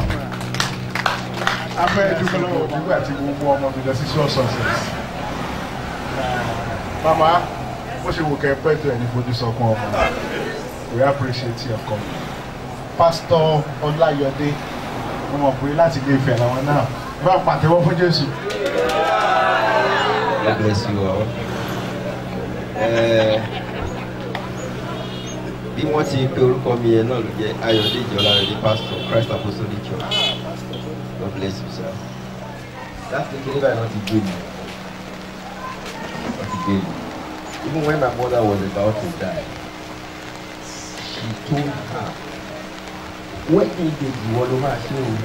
a fẹ́ dúpẹ́ lọ́wọ́ gbogbo àti gbogbo ọmọ mi lọ sí sure success. mama bó ṣe wò kẹ́ pẹ́ tó ẹ̀ ní fojú sọkún ọmọ we appreciate your coming. pastor ọláyọdé mo mọ̀ pé láti ilé ìfẹ́ làwọn náà bá a pàtẹ́wọ́ fún jésù. God bless you all. Eh, bí wọ́n ti pe orúkọ mi yẹn náà ló jẹ́ ayọ̀dèjì ọlárẹ̀dẹ̀ pastor christ apostolic church god bless you sir. láti kékeré báyìí wọ́n ti gbé mi wọ́n ti gbé mi even when my mother was about to die she told her wedding day ìwọ ló máa ṣe o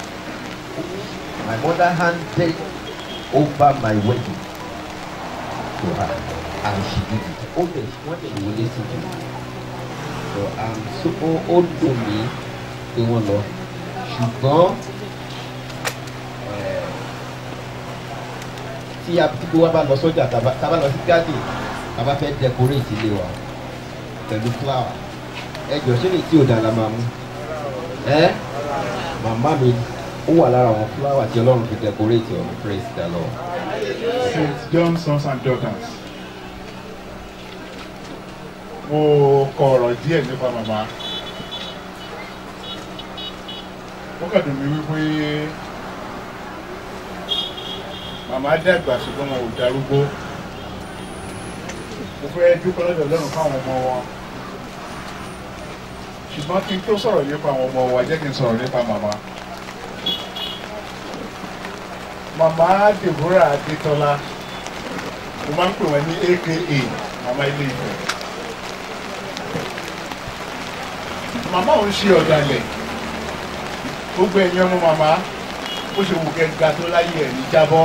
my mother handed over my wedding to her and she did it ó dẹ̀ wọ́n dẹ̀ wọlé sí i so um, so ó ó dùn mí pé wọ́n lọ ṣùgbọ́n eh, tí a tí gbogbo wa bá lọ sọ́jà tá a bá lọ sí garden tá a bá fẹ́ decorate ilé wa pẹ̀lú flower ẹ jọ ṣé ní tí ò dáa la máa mú ẹ màmá mi ó wà lára àwọn flower tí ọlọ́run fi decorate ọ̀hún praise the lord. st john sons and daughters mo kọ ọ̀rọ̀ díẹ̀ nípa màmá ó kàn dùn mí wípé màmá dàgbà ṣùgbọ́n wọn ò darúgbó mo fẹ́ dúpẹ́ lọ́dọ̀ lọ́rùn fáwọn ọmọ wọn ṣùgbọ́n kí n tó sọ̀rọ̀ nípa àwọn ọmọ wa jẹ́ kí n sọ̀rọ̀ nípa màmá màmá deborah adétọ́lá mo máa ń pè wọ́n ní aka màmá ilé ìfẹ́ màmá òun ṣe ọ̀dàlẹ̀ gbogbo ẹ̀yin ọmọ màmá bó ṣe wù kẹ́ga tó láyé ẹ̀ ní jábọ́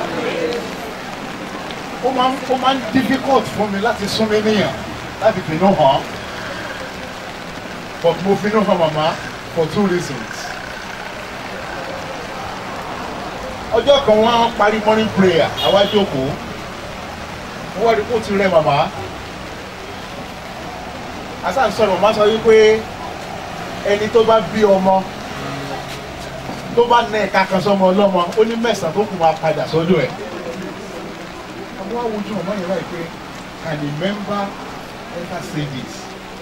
ó máa ń ó máa ń difficult fún mi láti sún mi níyàn láti finú hàn but mo finú hàn màmá for two reasons ọjọ́ kan wọ́n á parí morning prayer àwa jókòó wọ́n wá rí kó ti rẹ màmá asan sọ̀rọ̀ màmá sọ wípé ẹni tó bá bí ọmọ tó bá nẹ ẹ̀ka kan sọmọ ọlọ́mọ ó ní mẹ́sàn-án tó kù máa padà sọ́dọ̀ ẹ̀ àwọn awùjọ ọmọ yẹn láì pé can a member ever say this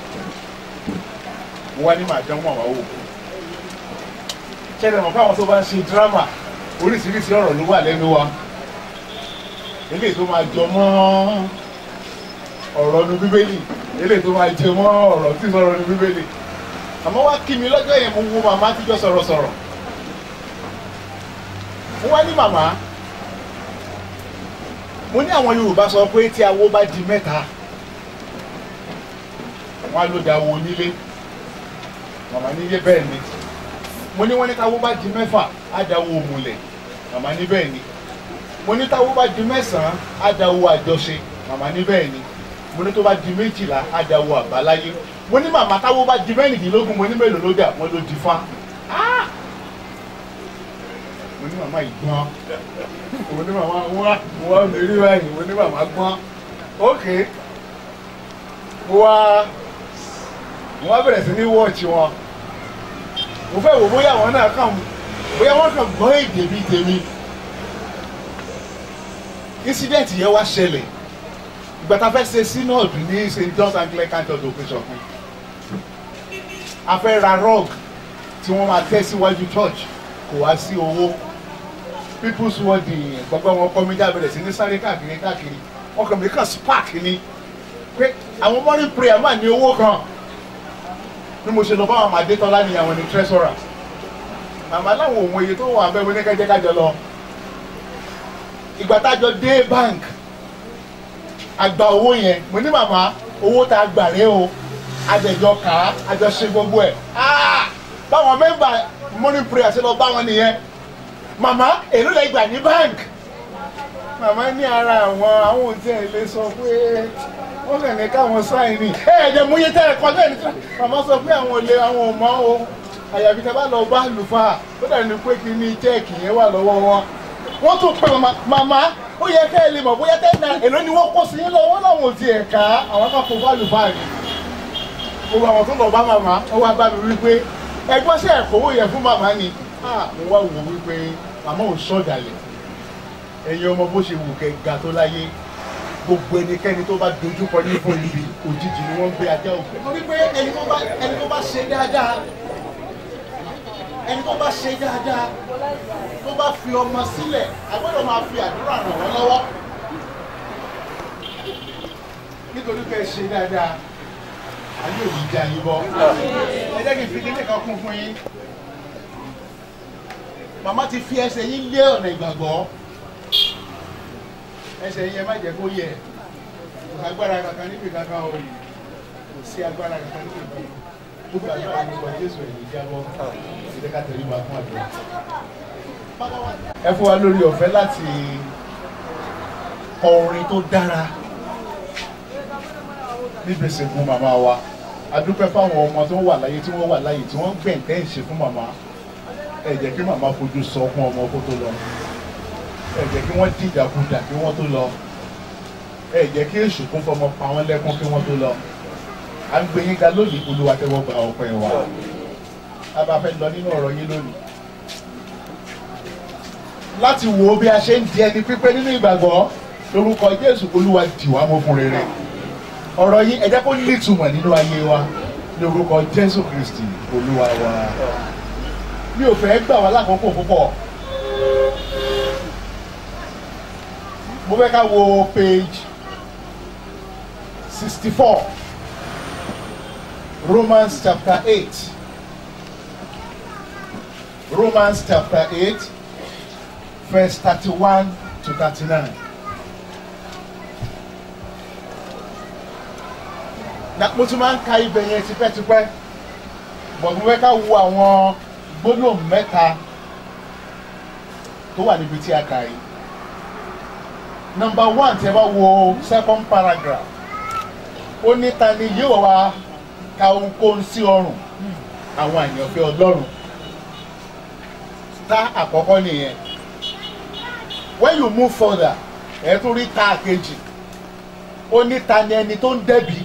wọ́n ní màá dánwò àwọn òkú ṣẹlẹ̀ mọ̀ káwọn tó bá ń ṣe dírámà oríṣiríṣi ọ̀rọ̀ ló wà lẹ́nu wa eléyìí tó máa jọ mọ́ ọ̀rọ̀ nu bíbélì eléyìí tó máa jẹ mọ́ ọ̀rọ̀ tí sọ̀rọ̀ nu bíbélì àmọ́ wá kí mi lọ́jọ́ yẹn mo wo màmá tíjọ́ sọ̀rọ̀sọ̀rọ̀ mo wá ní màmá mo ní àwọn Yorùbá sọ pé tí awo bá di mẹ́ta wọn á ló da wo nílé màmá nílé bẹ́ẹ̀ ni mo ní wọ́n ní táwo bá di mẹ́fà á da wo òmùlẹ̀ màmá ní bẹ́ẹ̀ ni mo ní táwo bá di mẹ́sàn-án á da wo àjọṣe màmá ní bẹ́ẹ̀ ni mo ní tó bá di méjìlá á da wo àbáláyé mo ní màmá táwo bá di mẹ́rìndínlógún mo ní mélòó ló dà wọ́n ló di fá mo ní màmá ìgbọ́n mo ní màmá wá mo wá mi rí báyìí mo ní màmá gbọ́n ok mo wá mo wá bẹ̀rẹ̀ sí ní wọ́ọ̀chì wọn mo fẹ́ wò bóyá àwọn náà kàn bóyá wọ́n kàn gbọ́ èdè bíi tèmi incident yẹn wá ṣẹlẹ̀ ìgbà tá a fẹ́ ṣe synod ní st john's anglican church operation fún a fẹ́ ra rug tí wọ́n máa tẹ́ síwájú church kò wá sí owó people's world gbogbo wọn kọ́ mi já bẹ̀rẹ̀ sí ní sáré káàkiri káàkiri wọn kàn mí kàn spark ni pé àwọn morning prayer máa ní owó kan bí mo ṣe lọ bá àwọn Adétọ́lá ní àwọn ní treasurer màmá láwọn òun iye tó wà bẹ́ẹ̀ mo ní kẹ́jẹ́ kájọ lọ ìgbà tájọ dé bank àgbà owó yẹn mo ní màmá owó tá a gbà rẹ o àjẹjọ kà á àjọ ṣe gbogbo ẹ̀ báwọn mẹ́mbà morning prayer ṣe lọ bá wọn nìyẹn màmá èló lẹ gbà ní bank màmá ní ara àwọn àwọn òtí ẹ̀ lè sọ pé wọ́n kàn ní káwọn sáìn ní ẹ ẹ̀jẹ̀ mú yé tẹ́lẹ̀ kọ́ bẹ́ẹ̀ ni màmá sọ pé àwọn olè àwọn ò mọ́ o àyàfi tẹ́ bá lọ bá lùfà ó dà ní pé kí ní chẹ́ẹ̀kì yẹn wà lọ́wọ́ wọn wọ́n tún pè màmá màmá ó yẹ kẹ́ ẹ lè mọ̀ bóyá tẹ́ na èló ni wọ́n kó sí yín lọ́wọ́ láwọn ò tiẹ̀ ká àwọn kan kó bá lùfà rí gbogbo àwọn tó lọ bá màmá ó wá bá mi wípé ẹgbọ́n sí ẹ̀kọ́wó yẹn fún màmá ni mo wá wò wípé màmá ò sọ̀dàlẹ̀ ẹ̀yin ọmọ bó ṣe wù kẹ́ ga tó láyé gbogbo ẹnikẹ́ni tó bá dojú kọ ní fún ibi òjijì ni wọ́n ń gbé ajá òkè. torí pé ẹni tó bá ẹni tó bá ṣe dáadáa ẹni tó bá ṣe dáadáa tó bá fi ọmọ sílẹ̀ agbọ́dọ̀ máa fi àdúrà ràn wọ́n lọ́wọ́ nítorí pé ẹ ṣe dáadáa ayé òbí jẹ àyè bọ ẹ jẹ́ kí n fi kíní kan kún fún yín màmá ti fi ẹsẹ̀ yín lé ọ̀nà ìgbàgbọ́ ẹsẹ̀ yín ẹ má jẹ́ kó yẹ kò agbára kankan níbi kankan o kò sí agbára kankan níbi kankan gbogbo àgbà ní ìgbà jésù ẹ̀yìn ìjábọ̀ ìdẹ́ ká tẹ̀lé wa fún àdúrà. ẹ fún wa lórí ọ̀fẹ́ láti kọ orin tó dára níbi ìsìnkú màmá wa a dúpẹ́ fáwọn ọmọ tó wà láyé tí wọ́n wà láyé tí wọ́n gbẹ̀ǹtẹ́ ìṣe fún màmá ẹ jẹ́ kí màmá fojú sọ fún ọmọ kó tó lọ ẹ jẹ́ kí wọ́n dìdàkudà kí wọ́n tó lọ ẹ jẹ́ kí èṣù kún fọmọ pa wọ́n lẹ́kún kí wọ́n tó lọ à ń gbé yín ga lónìí olúwa tẹ́wọ́ gba ọpẹ́ wa a bá fẹ́ lọ nínú ọ̀rọ̀ yín lónìí láti wo bí a ṣe ń di ẹni pípé nínú ìgbàgbọ́ lórúkọ jésù olúwa dì wá mọ́ fún rere ọ̀rọ̀ yín ẹ jẹ́ kó nítumọ̀ nínú ayé wa lórúkọ jésù kristi olúwa wa mi ò fẹ́ gbà wá lákòókò púpọ̀ mo fẹ́ ká wo page sixty four Romans chapter eight Romans chapter eight verse thirty one to thirty nine. na mo tún máa ń ka ibẹ̀ yẹn tipẹ́tipẹ́ bọ̀ mo fẹ́ ká wo àwọn gbólóhùn mẹ́ta tó wà níbi tí a kà yìí number one tí ẹ bá wo second paragraph ó ní ta ni yóò wá ka ohunkóhun sí ọrùn àwọn àyànfẹ́ ọlọ́run ta àkọ́kọ́ nìyẹn when you move further ẹ tún rí ta kejì ó ní ta ni ẹni tó ń dẹ́bi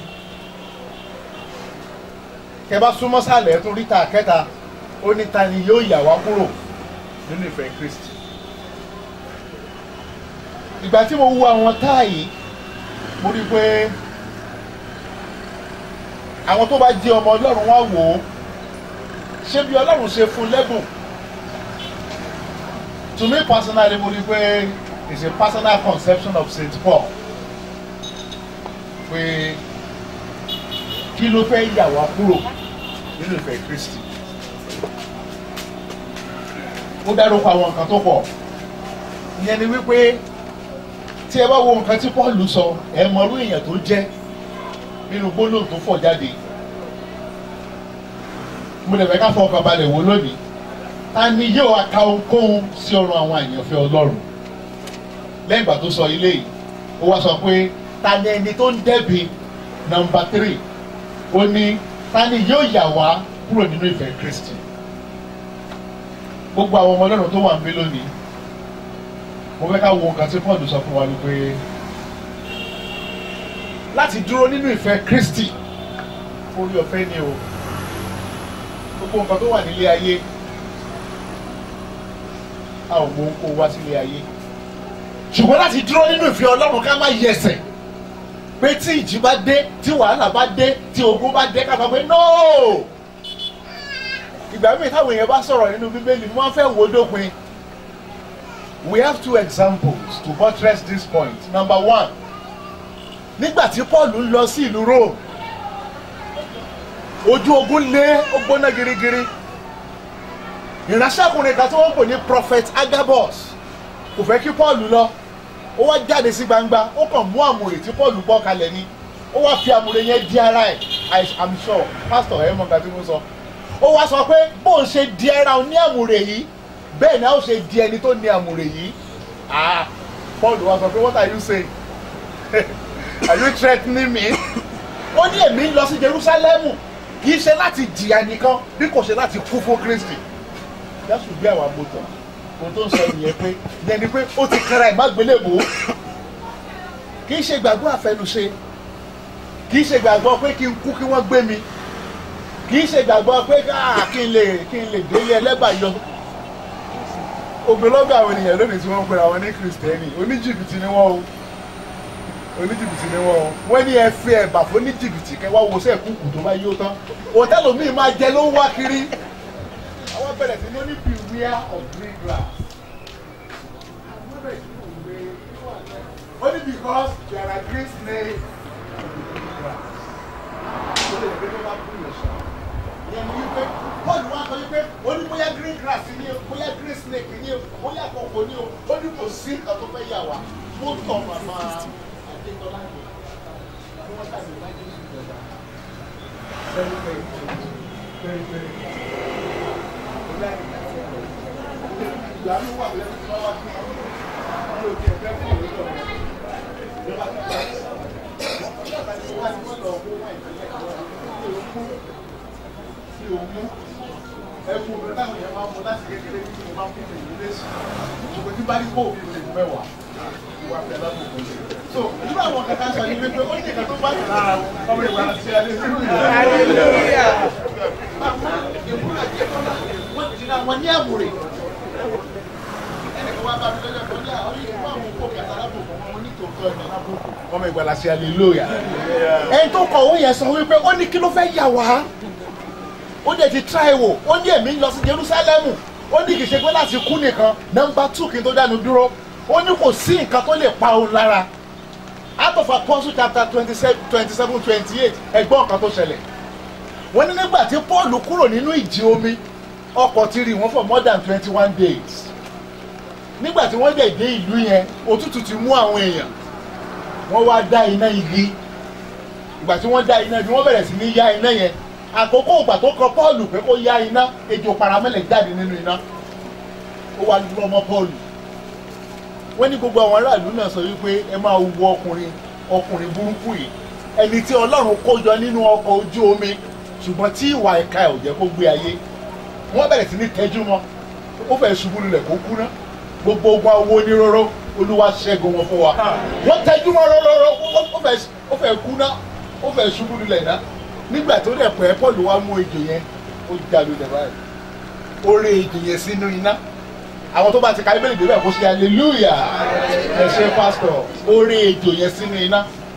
kẹ bá súnmọ́ sálẹ̀ ẹ tún rí ta kẹta ó ní ta ni yóò yà wá kúrò nínú ìfẹ́ Kristi ìgbà tí mo wo àwọn táàyè mo rí i pé àwọn tó bá jẹ́ ọmọ ọlọ́run wá wò ó ṣé bí ọlọ́run ṣe fún lẹ́bùn to me personally mo rí i pé it's a personal conception of St. Paul pé kí ló fẹ́ yà wá kúrò nínú ìfẹ́ Kristi ó dárúkọ àwọn nǹkan tó pọ̀ ìyẹn ni wípé tí ẹ bá wo nǹkan tí Paul sọ ẹ mọrú èèyàn tó jẹ́ nínú gbólóhùn tó fọ̀ jáde mo lè fẹ́ ká fọkàn balẹ̀ wò lónìí ta ni yóò aka ohunkóhun sí ọrùn àwọn àyànfẹ́ Ọlọ́run lẹ́yìn ìgbà tó sọ ilé yìí ó wá sọ pé ta ni ẹni tó ń dẹ́bi nọ́mbà tírì ó ní ta ni yóò yà wá kúrò nínú ìfẹ́ Kristi gbogbo àwọn ọmọ Ọlọ́run tó wà ń bí lónìí mo fẹ́ ká wo nǹkan tí Paul sọ fún wa wípé láti dúró nínú ìfẹ́ Kristi orí ọ̀fẹ́ ni o gbogbo nǹkan tó wà nílé ayé a ò mọ kó wá sílé ayé ṣùgbọ́n láti dúró nínú ìfẹ́ Ọlọ́run ká má yẹsẹ̀ pé tí ìjì bá dé tí wàhálà bá dé tí ogun bá dé ká sọ pé nóò ìgbà míì táwọn èèyàn bá sọ̀rọ̀ nínú Bíbélì wọ́n fẹ́ wo dópin we have two examples to buttress this point number one nígbà tí Paul ń lọ sí ìlú Rome ojú ogun lé ó gbóná girigiri ìránṣẹ́kùnrin kan tí wọ́n ń pè ní prophet Agabus kò fẹ́ kí Paul lọ ó wá jáde sí gbangba ó kàn mú àmùrè tí Paul bọ́ kalẹ̀ ni ó wá fi àmùrè yẹn di ara ẹ̀ I am sure pastor ẹ̀ mọ̀ nǹkan tí mo sọ ó wá sọ pé bóun ṣe di ara òun ní àmùrè yìí bẹ́ẹ̀ ni a ó ṣe di ẹni tó ní àmùrè yìí ah Paul wá sọ pé what are you saying are you threatening me ó ní èmi ń lọ sí Jerusalem kì í ṣe láti jìyà nìkan bí kò ṣe láti kú fún Kristi jésù gbé àwọn amótọ ohun tó ń sọ nìyẹn pé yẹn ni pé ó ti kára ẹ̀ má gbélébò kì í ṣe gbàgbọ́ àfẹnusẹ kì í ṣe gbàgbọ́ pé kí n kú kí wọ́n gbé mi kì í ṣe gbàgbọ́ pé kí n lè kí n lè délé ẹlẹ́bàá yọ ogunlọ́gọ̀ àwọn ènìyàn lónìí tí wọ́n ń pera wọn ní kristẹni oníjìbìtì ni wọ́n o oníjìbìtì ni wọ́n o wọ́n ní ẹ fi ẹ̀bà fún oníjìbìtì kẹ́ wá wo sẹ́ẹ̀ kúkú tó bá yó tán òtẹ́lù míì máa jẹ ló ń wá kiri àwọn bẹ̀rẹ̀ sí ní ó ní beware of green grass only because there are green snakes in green grass ó lè gbé tó bá kú yẹn ṣá ìyẹn ní wípé bọ́ọ̀lù wa sọ wípé ó ní bóyá green grass ni o bóyá green snake ni o bóyá kòkó ni o ó ní kò sí nǹkan tó fẹ́ yà wá mo tọ̀ màmá adétọ́lá yẹn kí wọ́n tàbí lájú sí ìjọba very very very very ìgbà mi wà lẹ́nu tí wọ́n wá sí ní òkè ẹ̀fẹ́ fún òwe lọ ìjọba tó bá ọjọ́ àti wọ́n ti wọ́n lọ owó wọ́n ìpínlẹ̀ kan sí òkú sí òmú ẹkú mi táwọn èèyàn máa mú láti kékeré tí mo máa ń fún ìlú lẹ́sìn ṣùgbọ́n tí bá rí kó òfin lè mẹ́wàá ìwà fẹ́ lábùkù so nígbà àwọn kankan sọ ní pé ó ní ìkan tó bá yàn lára ọmọ ìwà àti alẹ́ nínú ìlú wọ́n ti ra wọn ní àmúrè ẹnìkan wá bá mi lọ́jọ́ kan ní àwọn yìí fún àwọn òkú kẹta lábùkù wọn ní tòótọ́ ẹ̀mí lábùkù ọmọ ìgbàlá sí hallelujah ẹni tó kọ̀ ó yẹn sọ wípé ó ní kí ló fẹ́ yà wá ó dẹ̀ ti try wò ó ní èmi ń lọ sí Jerusalem ó ní kì í ṣe pé láti kú nìkan nọ́mbà two kí n tó dánu dúró ó ní kò sí nǹkan tó lè pa òun lára out of Apostle chapter twenty seven twenty seven twenty eight ẹgbọ́n nǹkan tó ṣẹlẹ̀ wọ́n ní nígbà tí Paul kúrò nínú ìjì omi ọkọ̀ ti rì wọ́n for more than twenty one days nígbà tí wọ́n dẹ̀ dé ìlú yẹn òtútù ti mú àwọn èèyàn wọ́n wá dá iná igi ìgbà tí wọ́n dá iná igi wọ́n bẹ̀rẹ̀ sí ní yá iná yẹn àkókò ìgbà tó kọ Pọ́ọ̀lù pé kó yá iná ejò paramẹ́lẹ̀ jáde nínú iná ó wá dúró mọ́ Pọ́ọ̀lù wọ́n ní gbogbo àwọn aráàlú náà sọ wípé ẹ máa wo ọkùnrin ọkùnrin burúkú yìí ẹni tí Ọlọ́run kó jọ nínú ọkọ̀ ojú omi ṣùgbọ́n tí ìwà ẹ̀ka ẹ̀ ò jẹ́ kó gbé ayé wọ́n bẹ̀rẹ̀ sí ní tẹ́jú mọ́ ó fẹ́ ṣubú lulẹ̀ kó kú ná gbogbo ogun awo oníróró Olúwa ṣẹ́gun wọn fún wa wọ́n tẹ́jú mọ́ rọ́rọ́rọ́ ó fẹ́ kú ná ó fẹ́ ṣubú lulẹ̀ ná nígbà tó dẹ̀ pẹ́ Paul wá mú ejò yẹn ó já lulẹ̀ báyìí ó ré ejò yẹn sínú iná àwọn tó bá ti ka ibéèrè débẹ̀ kó ṣe hallelujah ẹ ṣe pásítọ̀ ó ré ejò yẹn sínú iná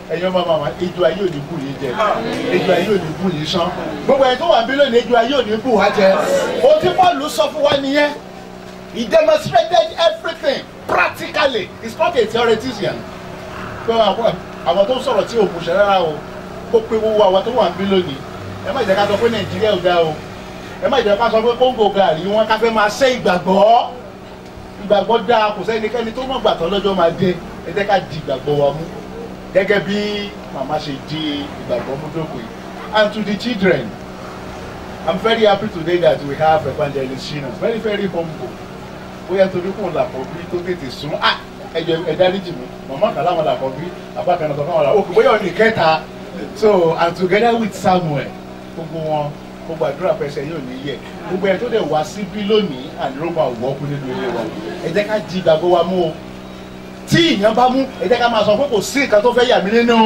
ẹ̀yin ọmọ màmá ejò ayé ò ní bù yín jẹ ejò ayé ò ní bù yín sán gbogbo ẹni tó wà bí lónìí ejò ayé ò ní bù wá jẹ ohun tí paul sọ fún wa nìyẹn he demonstrated everything practically he's not a theoretician pé àwọn àwọn tó ń sọ̀rọ̀ tí òun ṣe rárá o kó pé wọ́n wá àwọn tó wà bí lónìí ẹ má jẹ́ ká sọ pé nàìjíríà ò dáa o ẹ má jẹ́ ká sọ pé kóńgò gàrí wọn ká fẹ́ máa ṣe ìgbàgbọ́ ìgbàgbọ́ dáa kò sẹ́nikẹ́ni tó mọ̀ gbàtọ́ lọ́jọ́ máa dé ẹ jẹ́ ká di ìgbàgbọ́ wa mú gẹ́gẹ́ bí màmá ṣe di ìgbàgbọ́ mú dókòó yìí and to the children i'm very happy today that we have evangelist shina very very humble bóyá torí kò làkọ̀ bí tó tètè sún ah ẹjọ ẹ dáríjì mi màmá kan láwọn làkọ̀ bí bàbá kan náà sọ fún àwọn làkọ̀ òkè bóyá ọ̀nì kẹta so and together with samuel gbogbo wọn gbogbo àdúrà pẹ̀sẹ̀ yóò ní yẹ gbogbo ẹ̀ tó dẹ̀ wá síbí lónìí àdúró máa wọ́ kú nínú ilé wa ẹ jẹ́ ká di ìgbàgbọ́ wa mú o tí ìyẹn bá mú ẹ jẹ́ ká máa sọ pé kò sí nǹkan tó fẹ́ yà mí nínú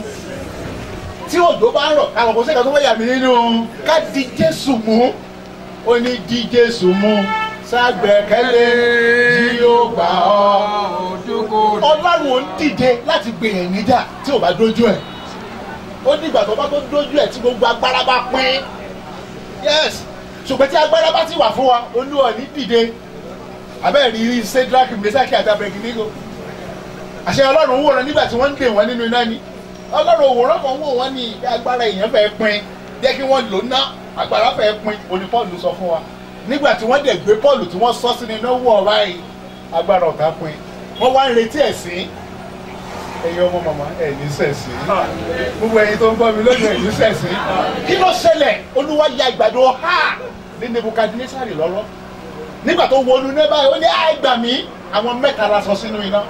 tí òjò bá ń rọ̀ káwọn kò sí nǹkan tó fẹ́ yà mí nínú ká di jésù mú ó ní di jésù mú ságbẹ̀kẹ́lé tí yóò gbà ọ́ ọlọ́run ò ń dìde láti gbèyàn níjà tí ò bá dójú ẹ̀ ó nígbà tó bá tó dójú ẹ̀ tí gbogbo agbára bá pín yes ṣùgbọ́n tí agbára bá ti wà fún wa olúwa ní dìde abẹ́ẹ̀ rí cedric mesaki àti abẹ́gídígo àṣẹ ọlọ́run wòran nígbà tí wọ́n ń dè wọ́n nínú iná ni ọlọ́run òwòrán kan wò wọ́n ní agbára èèyàn fẹ́ pin jẹ́ kí wọ́n lò ná agbára fẹ́ pin òní paul sọ fún wa nígbà tí wọ́n dẹ̀ gbé paul tí wọ́n sọ sínú iná wọ̀ báyìí agbára ọ̀tá pin wọ́n wá ń retí ẹ̀sìn ẹ̀yin ọmọ màmá ẹ̀ ní sẹ̀sìn gbogbo ẹ̀yin tó ń gbọ́ mi lónìí ẹ̀ ní sẹ̀sìn kí ló ṣẹlẹ̀ olúwa ya ìgbàdo ha ní nebukadnesari lọ́rọ́ nígbà tó wọnú ní báyìí ó ní àìgbà mí àwọn mẹ́ta la sọ sínú iná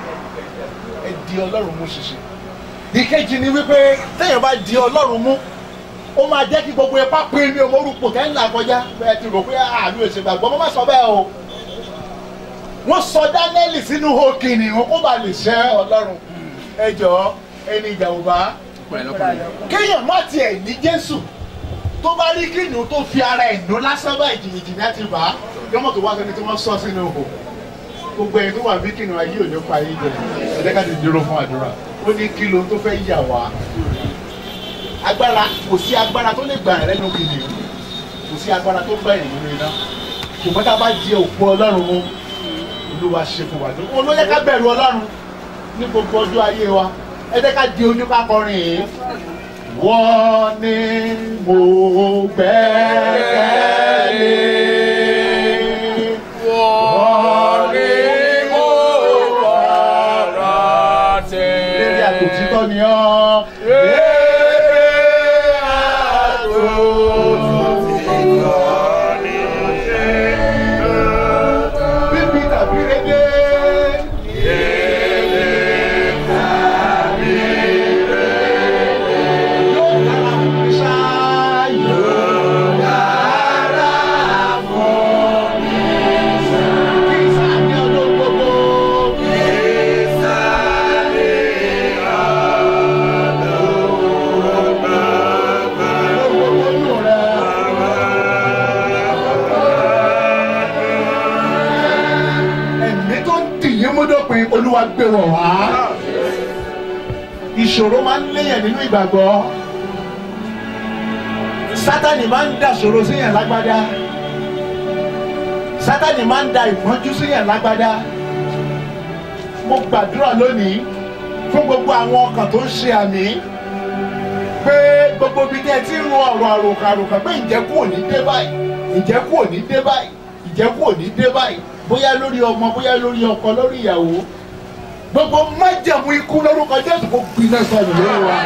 ẹ di ọlọ́run mú ṣiṣẹ́ ìkejì ni wípé téèyàn bá di ọlọ́run mú ó máa jẹ́ kí gbogbo ipá pín ní ọmọ orúkọ tẹ́ ń là kọjá bẹ́ẹ̀ ti rò pé àmì ò ṣe gbàgbọ́ mo má sọ bẹ́ẹ̀ o wọ́n sọ dánẹ́lì sínú hókìnì wọn kó bá lè ṣẹ́ ọlọ́run ẹ jọ ẹni ìjà ò bá kéèyàn má tiẹ̀ ní jésù tó bá rí kìnìún tó fi ara ẹ̀ nù lásán bá ìjìnìjìnì á ti bá a yọmọ tó wá sẹni tí wọ́n sọ sínú ihò gbogbo ẹni tó wà bí kìnìún ayé ò ní pa ayé jẹ ẹ̀jẹ̀ ká ti dúró fún àdúrà ó ní kí ló tó fẹ́ yà wá agbára kò sí agbára tó lè gbà ẹ̀ lẹ́nu kìnìún kò sí agbára tó gbà ẹ̀ nínú iná ṣùgbọ́n tá a bá di òkú ọlọ́run mú olúwa ṣe fún wa olóyè ká bẹ̀rù ọlọ́run ní gbogbo ọjọ́ ayé wa ẹ jẹ́ ká di oníkàkọrin yìí wọ́n ní mo gbẹ́kẹ̀lé. wọ́n ní mo rọra tẹ̀. lérí àtòtítọ́ ni ọ́. lérí àtòtítọ́ ni ó ṣe. bíbí tàbí rédé. ẹ̀mí tó ń dìyín múdòpin olúwa gbé wọ̀ wá. ìṣòro máa ń léyàn nínú ìgbàgbọ́. sátani máa ń dàṣòro síyàn lágbádá. sátani máa ń da ìpọ́njú síyàn lágbádá. mo gbàdúrà lónìí fún gbogbo àwọn ọkàn tó ń ṣe àmì pé gbogbo ibi tẹ́ ẹ ti ń ro ọ̀rọ̀ àròkàròkà pé ìjẹ́kù ò ní dé báyìí ìjẹ́kù ò ní dé báyìí ìjẹ́kù ò ní dé báyìí bóyá lórí ọmọ bóyá lórí ọkọ lórí ìyàwó gbogbo májẹ̀mú ikú lórúkọ jésù kò gbiná sọnù lórí wa.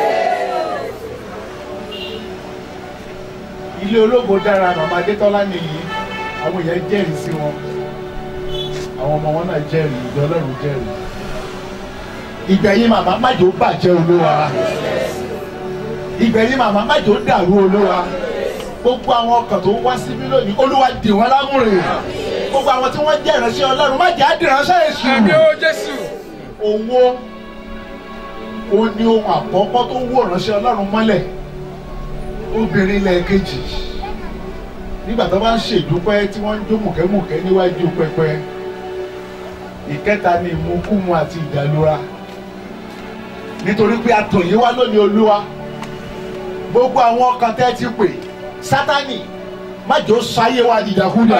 ilé ológo dára màmá adétọ́lá nìyí àwọn èèyàn jẹ́rìí sí wọn àwọn ọmọ wọn náà jẹ́rìí ìjọ ọlọ́run jẹ́rìí ìgbẹ̀yìn màmá májò bàjẹ́ olúwa ìgbẹ̀yìn màmá májò dàrú olúwa gbogbo àwọn ọkàn tó wá síbí lónìí olúwa dì wọ́n lámúre gbogbo àwọn tí wọ́n jẹ́ ìránṣẹ́ ọlọ́run má jẹ́ àdìránṣẹ́ èṣù. àmì ó jésù. owó ó ní ohun àkọ́kọ́ tó wó ìránṣẹ́ ọlọ́run mọ́lẹ̀ obìnrin lẹ́ẹ̀kejì nígbà tó bá ń ṣèdúpẹ́ tí wọ́n ń jó mùkẹ́mùkẹ́ níwájú pẹpẹ ìkẹta ni ìmúkúmu àti ìdàlúra nítorí pé a tọ̀ yín wá lónìí olúwa gbogbo àwọn ọkàn tẹ́ ti pè sátani má jò sáyé wa dìdàkúdà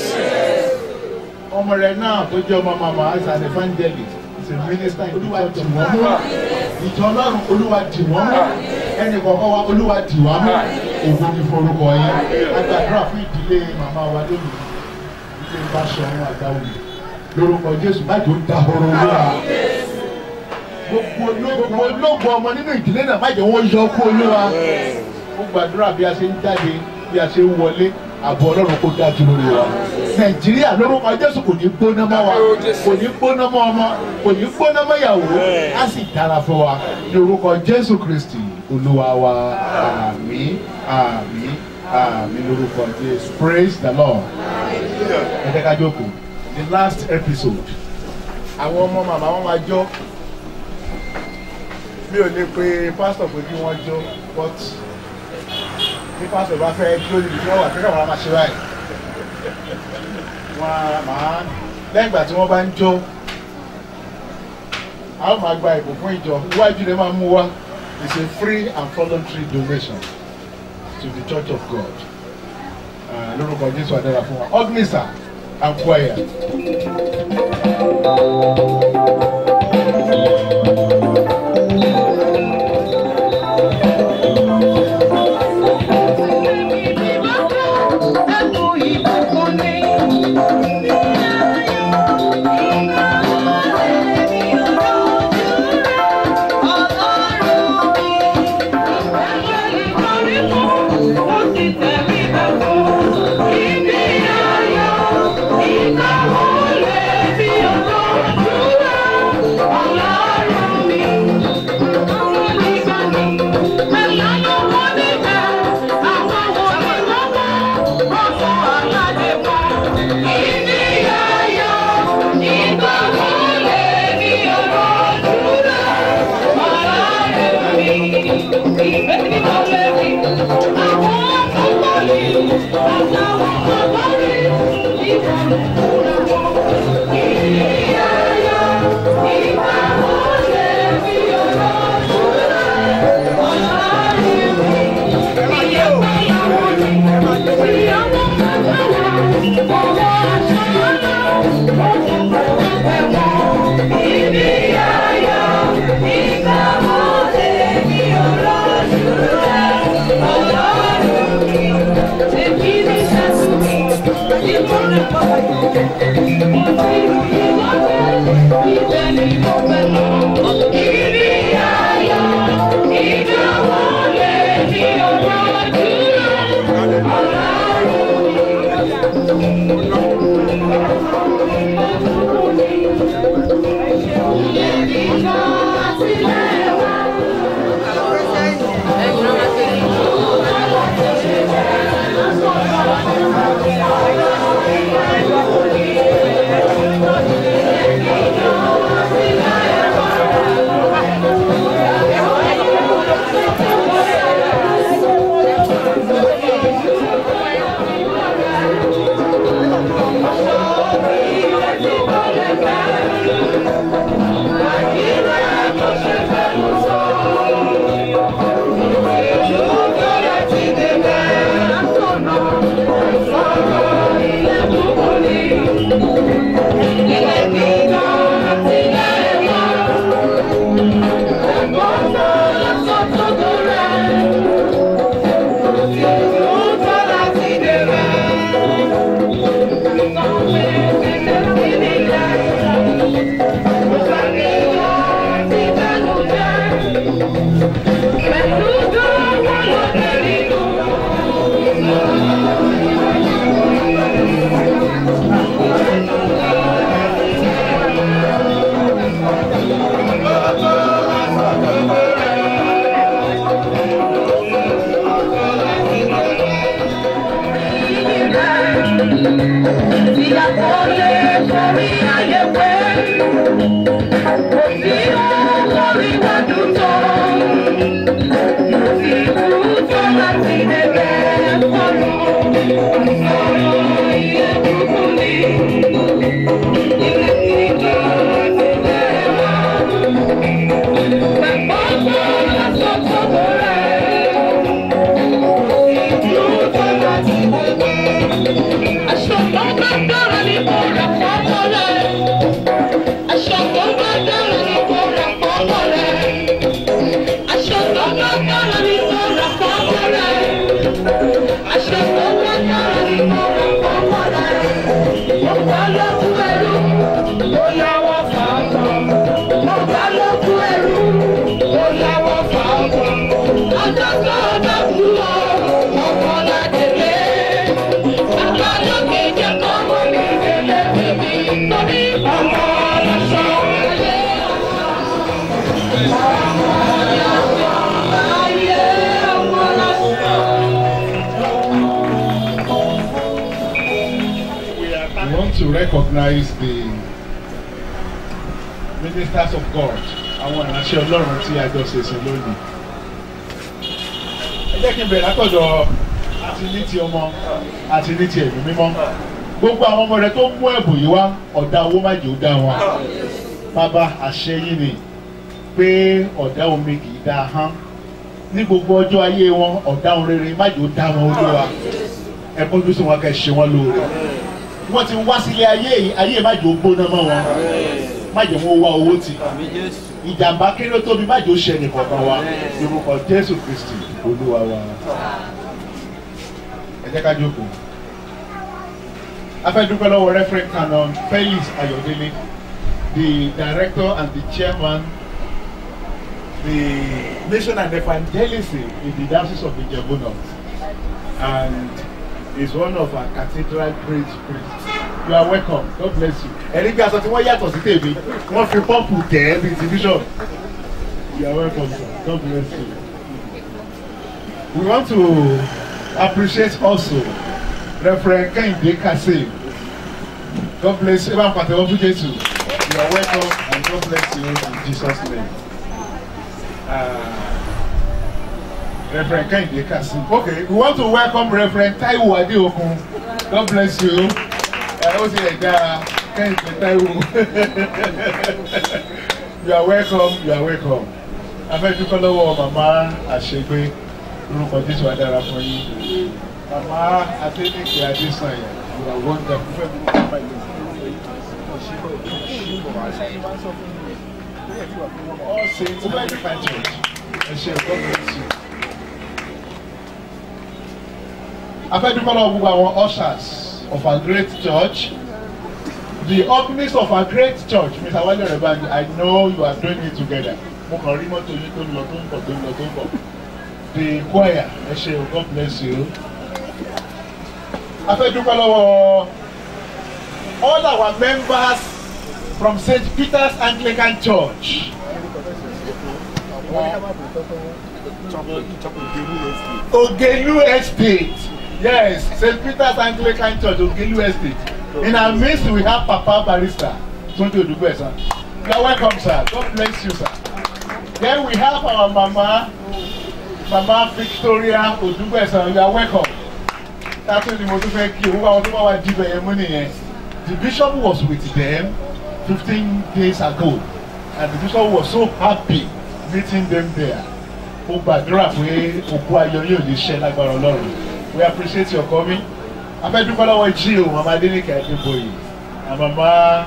ọmọ rẹ náà tó jẹ́ ọmọ màmá as an evangelist as a minister in the church of God ìjọ ọlọ́run olúwa dì wọ́n mú ẹnì kọ̀ọ̀kan wa olúwa dì wá mú ògo ní forúkọ yín agbàdúrà fún ìdílé màmá wa lónìí ìdílé Báṣọ̀run Àgbàwùmí lórúkọ Jésù má jò dahoro wá gbogbo ológun ọmọ nínú ìdílé náà má jẹ́ wọ́n yọ kú olúwa ó gbàdúrà bí a ṣe ń jáde bí a ṣe ń wọlé àbọ̀ ọlọ́run kó dájú lórí wa nàìjíríà lórúkọ jésù kò ní gbóná mọ́ wa kò ní gbóná mọ́ ọmọ kò ní gbóná mọ́ ìyàwó á sì dára fún wa ní orúkọ jésù kristi olúwa wa àmín àmín àmín lórúkọ jésù praise the lord ẹ jẹ́ ká jókòó the last episode àwọn ọmọ màmá wọn máa jó mi ò lè pe pásítọ̀ pé kí wọ́n jó but bí pásítọ̀ bá fẹ́ jó níbi tí wọ́n wà kíkà wọn máa ṣe báyìí wọn á máa lẹ́yìn ìgbà tí wọ́n bá ń jó a ó máa gba ìbò fún ìjọ iwájú rẹ̀ máa mú wá it's a free and voluntary donation to the church of God Ah, lórúkọ Jésù àdára fún wa ọgbìnsà and choir. Thank you. We want to recognize the ministers of God àwọn ìránṣẹ́ ọlọ́run tí a jọ ṣe sí lónìí. ẹ jẹ́ kí n bẹ̀rẹ̀ látọ̀dọ̀ àti ní ti ọmọ àti ní ti ẹ̀mí mímọ́. gbogbo àwọn ọmọ rẹ tó mú ẹ̀bùn yìí wá ọ̀dà owó má jò dá wọn. bàbá àṣẹ yín ni pé ọ̀dà omi kì í dáa hán. ní gbogbo ọjọ́ ayé wọn ọ̀dà ohun rere má jò dá wọn olúwa. ẹ kọjú sí wọn kẹ́ ṣe wọn lóore. wọ́n ti wá sílé ayé yìí ayé má jò gbóná mọ́ wọn má jẹ́ wọn wá owó tì ìjàmbá kéré ó tóbi má jẹ́ ó ṣe nìkọ̀ọ̀kan wa lórúkọ jésù kristi olúwa wa ẹ jẹ́ ká jókòó a fẹ́ dúpẹ́ lọ́wọ́ referent canon felix ayọ̀délé the director and the chairman the mission and evangelism in the diocese of ijebu north and is one of our cathedral praise priests you are welcome god bless you ẹni bí aṣọ tí wọ́n yàtọ̀ sí tèmi wọ́n fi pọ́ǹpù tẹ̀ ẹ́ bíi ti bishop you are welcome sir god bless you we want to appreciate also referent kehinde kasim god bless you eban pàtẹ́wọ́ fún jésù you are welcome and god bless you in jesus name. Uh, Reverend Kehinde Kasim. Okay, we want to welcome Reverend Taiwo Adeokun. God bless you. Ẹ ó ti ẹ̀ dára Kehinde Taiwo. You are welcome, you are welcome. Afẹ́dúkọ́ lọ́wọ́ màmá àṣegbé orúkọ Jésù Adára fún yín. Màmá Adéníkè Adésànyà, you are wonderful. Fẹ́ mi kọ́ bá All saints of the Divine Church. Ẹ ṣe God bless you. afẹ́dúpẹ́ lọ́wọ́ gbogbo àwọn ushers of our great church the openings of our great church mr wale rebanji i know you are doing it together mo kàn rí mọ́tò yín tó ń lọ tó ń bọ̀ tó ń lọ tó ń bọ̀ the choir ẹ ṣe o god bless you afẹ́dúpẹ́ lọ́wọ́ all our members from st peter's anglican church. Ogelu Estate. Yes, St. Peter's Anglican Church, Ogelu Estate. In our midst, we have Papa Barrister, Tunde Odugbe, sir. You are welcome, sir. God bless you, sir. Then we have our Mama, Mama Victoria Odugbe, sir. You are welcome. That's what the most fẹ́ kí owó àwọn tó bá wà dìbẹ̀ yẹn mú nìyẹn. The bishop was with them fifteen days ago and the bishop was so happy meeting them there. Ó gbàdúrà pé òkú ayọ̀ yóò lè ṣẹ́ lágbára Ọlọ́run we appreciate your coming afẹ́dúpẹ́ lọ́wọ́ jí o mama adenike adébóyè and mama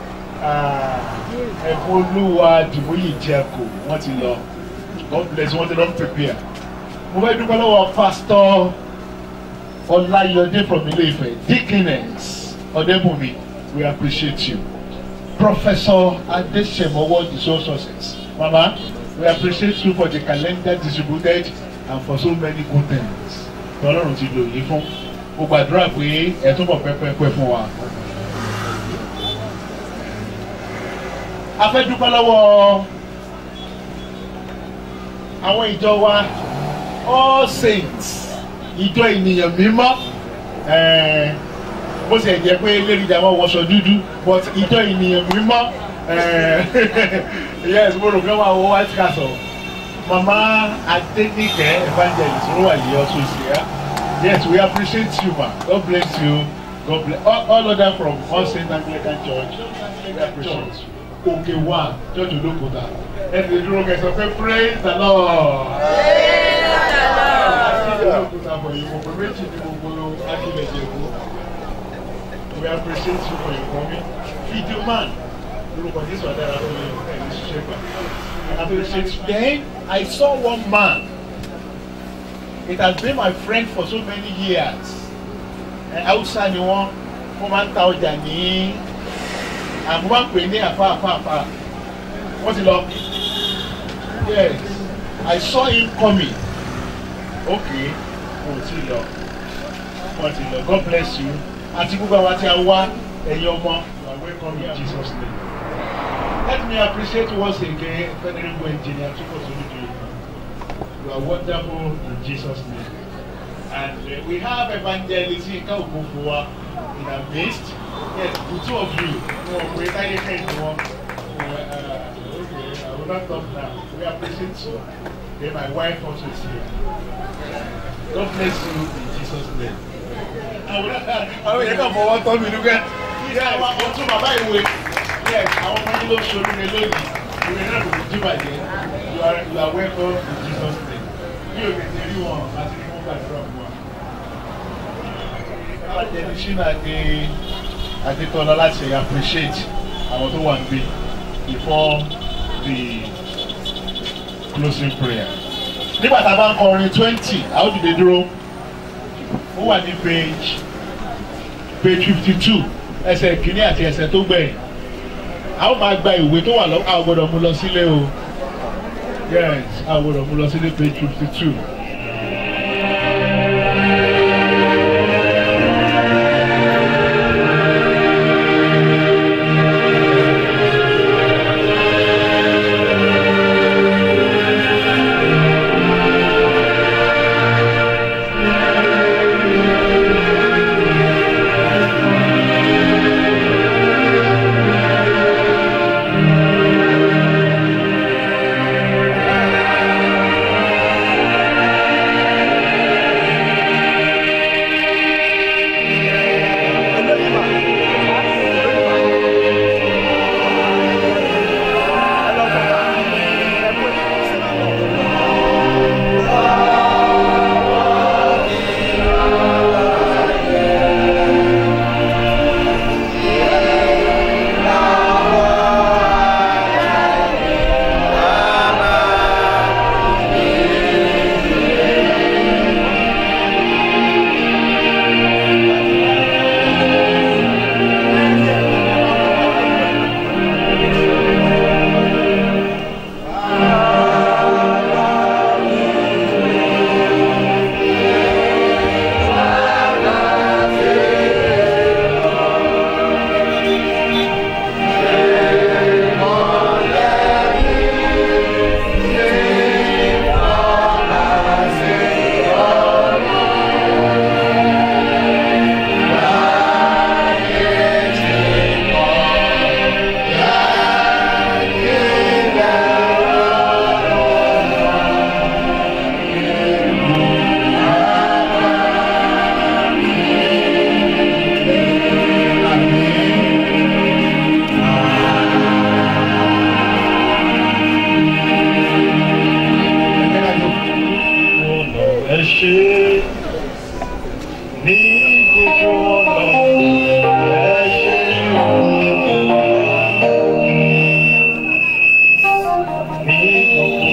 ẹ̀fọ́ olúwa dìbòyè jẹ́kò wọ́n ti lọ god bless wọ́n ti lọ prepare mo fẹ́ dúpẹ́ lọ́wọ́ pastor ọláyọdé from ilé-ifẹ̀ dickiness ọ̀dẹ́bùnmi we appreciate you professor adesemowo the soul success mama we appreciate you for the calendar distributed and for so many good things tọ́lọ́run ti lò yìí fún mo gbàdúrà pé ẹ túbọ̀ pẹ́pẹ́pẹ́ fún wa. a fẹ́ dúpẹ́ lọ́wọ́ àwọn ìjọ wa all saints ìjọ ènìyàn mímọ́ bó ṣe jẹ́ pé lérìjà wọn wọṣọ dúdú but ìjọ ènìyàn mímọ́ yes mo rò pé wọn àwọn white castle mama adenike evangelist ló wà ní ọtún sí ya yes we appreciate you ma god bless you god bless all, all other from all saint anglican church we appreciate you òkè wa church olókùúta ẹ ti dúró kẹsàn pé praise the lord. praise the lord. olókùúta for you mo pè méjì ní gbogbo akílẹ̀ jẹ̀bú we appreciate you for your coming video man lórúkọ jésù adára fún mi ẹ̀ ní ṣiṣẹ́ gbà appreciate then I saw one man it has been my friend for so many years Hausa ni wọ́n wọ́n máa ń ta ọjà ní àmọ́ máa ń pè ní àfa àfa àfa wọ́n ti lọ yes I saw him coming okay kò tí ì lọ wọ́n ti lọ God bless you àti gbogbo àwọn àti àwa ẹ̀yin ọmọ you are welcome in Jesus name. Let me appreciate once again Venerable Engineer Chukwusulijo. You are wonderful in Jesus' name. And uh, we have Evangelist Yinka Okofowa in our midst. Yes, the two of you. Oh, we are kind of one. Uh, okay, I will not talk now. We appreciate you. Then my wife also is here. God bless you in Jesus' name. Àwọn yẹn kàn fọwọ́ tọ́ mi lúgẹ́. Ìyá àwọn ọtún bàbá ìwé. Yes, àwọn ọmọ yín ló ṣorí rẹ lónìí. Ìwé náà kò ní jí bàjẹ́. You are you are welcome in Jesus' name. Bí o tètè rí wọn, àti ní wọ́n gbàdúrà fún wa. Alájẹni Ṣínà ní Adétọ́lá láti appreciate àwọn tó wà níbí before the closing prayer. Nígbà tá a bá ń kọrin twenty, a ó dìde dúró. Ó wà ní page page fifty two ẹsẹ̀ kìíní àti ẹsẹ̀ tó gbẹ̀yìn. A ó máa gba ìwé tó wà lọ́wọ́ a ò gbọ́dọ̀ mú lọ sílé o. Yes, a ò gbọ́dọ̀ mú lọ sílé page fifty two. ẹ ṣe ní gbogbo ọ̀nà ẹ ṣe ní gbogbo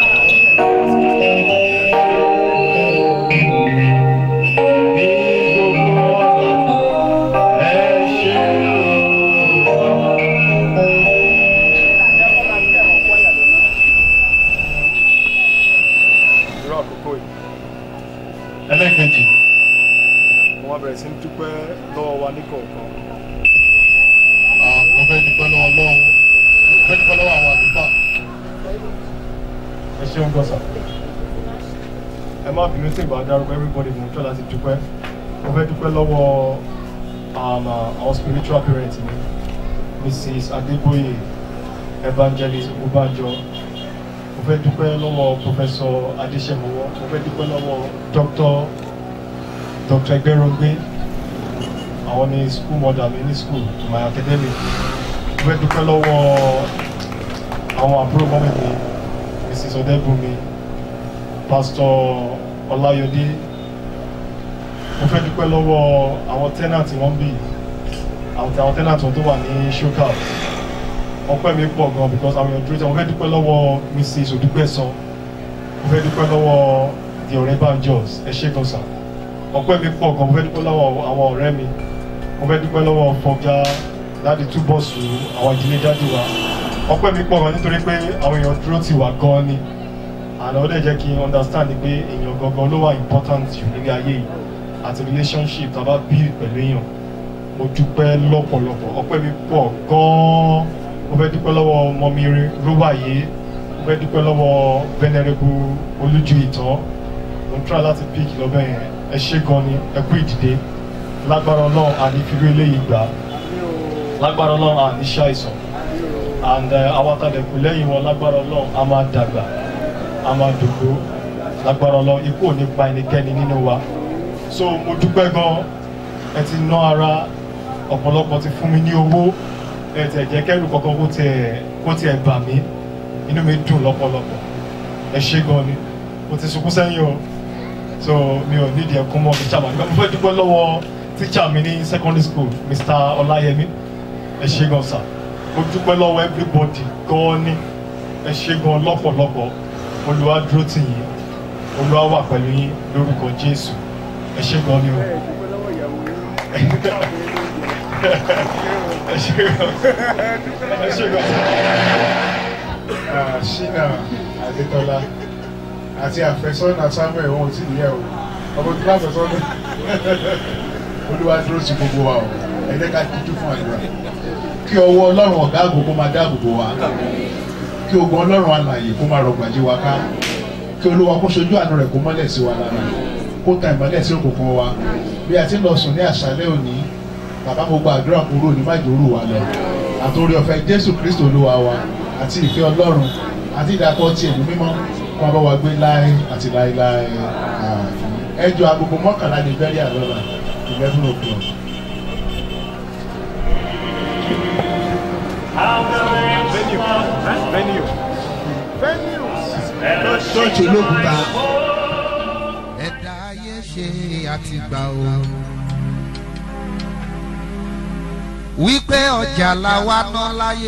irú àkókò yìí ẹlẹ́kẹ̀jì wọ́n á bẹ̀rẹ̀ sí ní dúpẹ́ lọ́wọ́ wa ní kọ̀ọ̀kan. mo fẹ́ dúpẹ́ lọ́wọ́ ọlọ́run mo fẹ́ dúpẹ́ lọ́wọ́ àwọn àdúgbà. ẹ ṣeun gọ́sà ẹ má bínú tí ìgbà dárúkọ everybody mo ń tọ́ láti dúpẹ́ mo fẹ́ dúpẹ́ lọ́wọ́ um, uh, our spiritual parents mi mrs adeboye evangelist obanjo mo fẹ́ dúpẹ́ lọ́wọ́ professor adesemowo mo fẹ́ dúpẹ́ lọ́wọ́ doctor dr ẹgbẹ́rọ̀gbé àwọn ní school mother mi ní school my academy mo fẹ́ dúpẹ́ lọ́wọ́ àwọn àbúrò mọ́mí mi mrs ọdẹ́bùnmi pastor ọláyọdé mo fẹ́ dúpẹ́ lọ́wọ́ àwọn tenant wọn bí àwọn àwọn tenant wọn tó wà ní showcase ọpẹ́ mi pọ̀ gan because àwọn èèyàn dúró tí mo fẹ́ dúpẹ́ lọ́wọ́ mrs odúgbẹ̀sán mo fẹ́ dúpẹ́ lọ́wọ́ the ọ̀rẹ́ banjos ẹ ṣé gan sa ọpẹ́ mi pọ̀ gan mo fẹ́ dúpẹ́ lọ́wọ́ àwọn ọ̀rẹ́ mi mo fẹ́ dúpẹ́ lọ́wọ́ fọgá láti túbọ̀ sùn àwọn ìdílé dájú wa ọpẹ́ mi pọ̀ gan nítorí pé àwọn èèyàn dúró ti wà gan ni àná ó dẹ̀ jẹ́ kí n understand pé èèyàn gangan ló wà important jù nílé ayé yìí àti relationship tá a bá bí pẹ̀lú èèyàn mo dúpẹ́ lọ́pọ̀lọpọ̀ ọpẹ́ mi pọ̀ gan-an mo fẹ́ dúpẹ́ lọ́wọ́ mọ́mí rúwàyé mo fẹ́ dúpẹ́ lọ́wọ́ venerable olújú ìtàn mo ń try láti pick lọ́bẹ̀ yẹn ẹ ṣé gan ni ẹ kú ìdìde lágbára ọlọ́run àní fìrí eléyìí gbà lágbára ọlọ́run àní ṣàìsàn and àwọn àtàlẹ̀kù lẹ́yìn wọn lágbára ọlọ́run a máa dàgbà a máa dògbò lágbára ọlọ́run ikú ò ní pa ẹnikẹ́ni nínú wa so mo dúpẹ́ gan ẹ ti ná ara ọ̀pọ̀lọpọ̀ ti fún mi ní owó ẹ tẹ̀ jẹ́ kẹ́rù kankan kó tiẹ̀ kó tiẹ̀ bà mí inú mi dùn lọ́pọ̀lọpọ̀ ẹ ṣé gan ni mo ti sunkún sẹ́yìn o so mi ò nídìí ẹkún mọ́ mi chama mo fẹ́ dúpẹ́ lọ́wọ́ tíṣà mi ní secondary school mr ọláyẹmí ẹ ṣé gan sir mo dúpẹ́ lọ́wọ́ everybody gan ni ẹ ṣé gan lọ́pọ̀lọpọ̀ olúwa dúró tì yín olúwa wà pẹ̀lú yín lórúkọ jésù ẹ ṣé gan ni o ẹ ṣé gan ẹ ṣé gan. ṣínà adétọ́lá àti àfẹ́sọ́nà samuel wọn ò tí ì yẹ o ọmọ tí wọ́n àfẹ́sọ́nà olúwa dúró sí gbogbo wa o ẹ jẹ́ ká díjú fún àdúrà kí ọwọ́ ọlọ́run ọ̀gá àgbò kó máa dáàbò bò wá kí ogun ọlọ́run alàyè kó máa rọgbà jí wa ká kí olúwa kó sojú àánú rẹ̀ kó mọ́lẹ̀ sí wa lára kó ta ìmọ́lẹ̀ sí òkùnkùn wa bí a ti ń lọ sùn ní àṣálẹ́ òní bàbá mo gba àdúrà kúrò ní májòrò wa lọ àtòrí ọ̀fẹ́ jésù kristo olúwa wa àti ìfẹ́ ọlọ́run àti ìdàpọ̀ ti ẹ̀mí mímọ́ kó bá wa gbé láé àti láéláé ẹjọ́ agogo mọ́kànlá ní bẹ́rí àlọ́lá eleven o'clock. venue venue venue ṣọ́ọ̀ṣì olókùúta. ẹ̀dá ayé ṣe àtìgbà o. wípé ọjà làwa ná láyé.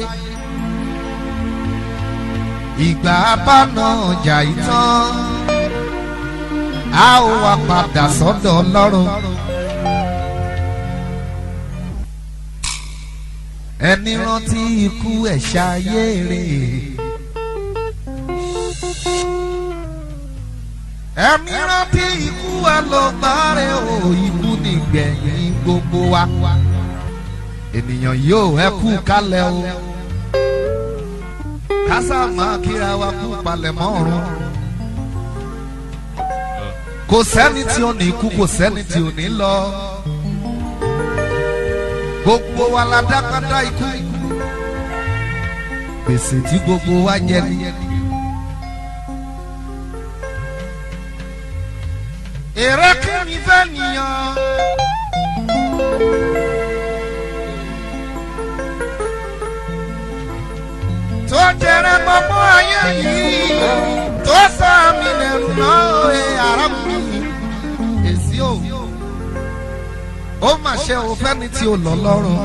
ìgbà abáná ọjà ìtàn. a ó wá padà sọ́dọ̀ ọlọ́run. ẹni rántí ikú ẹ̀ ṣayé rè ẹ̀mí rántí ikú ẹ̀ ló gbárẹ̀ o ikú nìgbẹ̀yìn gbogbo wa ènìyàn yóò ẹ kú kálẹ̀ o kásá máa kíra wa kú palẹ̀ mọ́ ọ̀run kò sẹ́ni tí ò ní kú kò sẹ́ni tí ò ní lọ gbogbo wa la dákadá ikú gbèsè tí gbogbo wa jẹ ni. èrè kí ni fẹ́ nìyàn. tó jẹrẹ gbogbo ayé yìí tó sọ mí lẹ́nu náà ẹ arákùnrin èsì o ó mà ṣe o fẹ́ni tí o lọ lọ́rùn.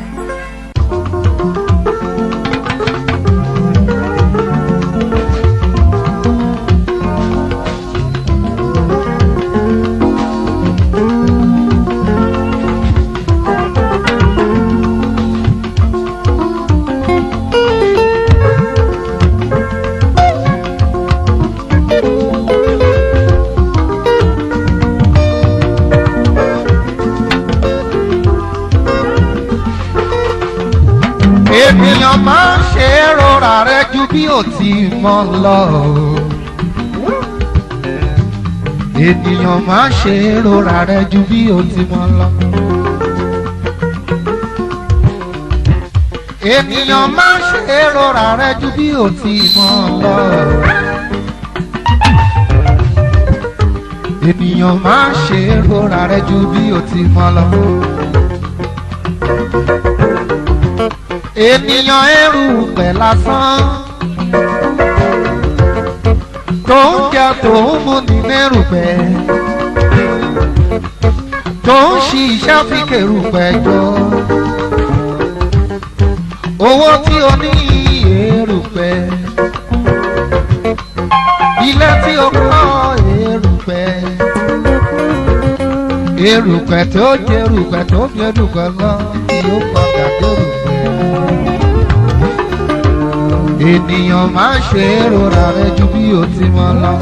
ènìyàn máa ń ṣe é rọra rẹ ju bí ò ti mọ lọ. ènìyàn máa ń ṣe é rọra rẹ ju bí ò ti mọ lọ. ènìyàn máa ń ṣe é rọra rẹ ju bí ò ti mọ lọ. ènìyàn máa ń ṣe é rọra rẹ ju bí ò ti mọ lọ ènìyàn ẹrù pẹ̀ lásán tó ń jẹ tó ń mú ní mẹ́rù pẹ̀ tó ń ṣiṣẹ́ fi kẹrù pẹ̀ jọ owó tí o ní èrù pẹ̀ ilé tí o kọ́ èrù pẹ̀ èrù pẹ̀ tó jẹ́ èrù pẹ̀ tó jẹ́ èrù pẹ̀ lọ tí ó padà dérù pẹ̀ ènìyàn máa ń ṣe é rora rẹ ju bí o ti mọ lọ.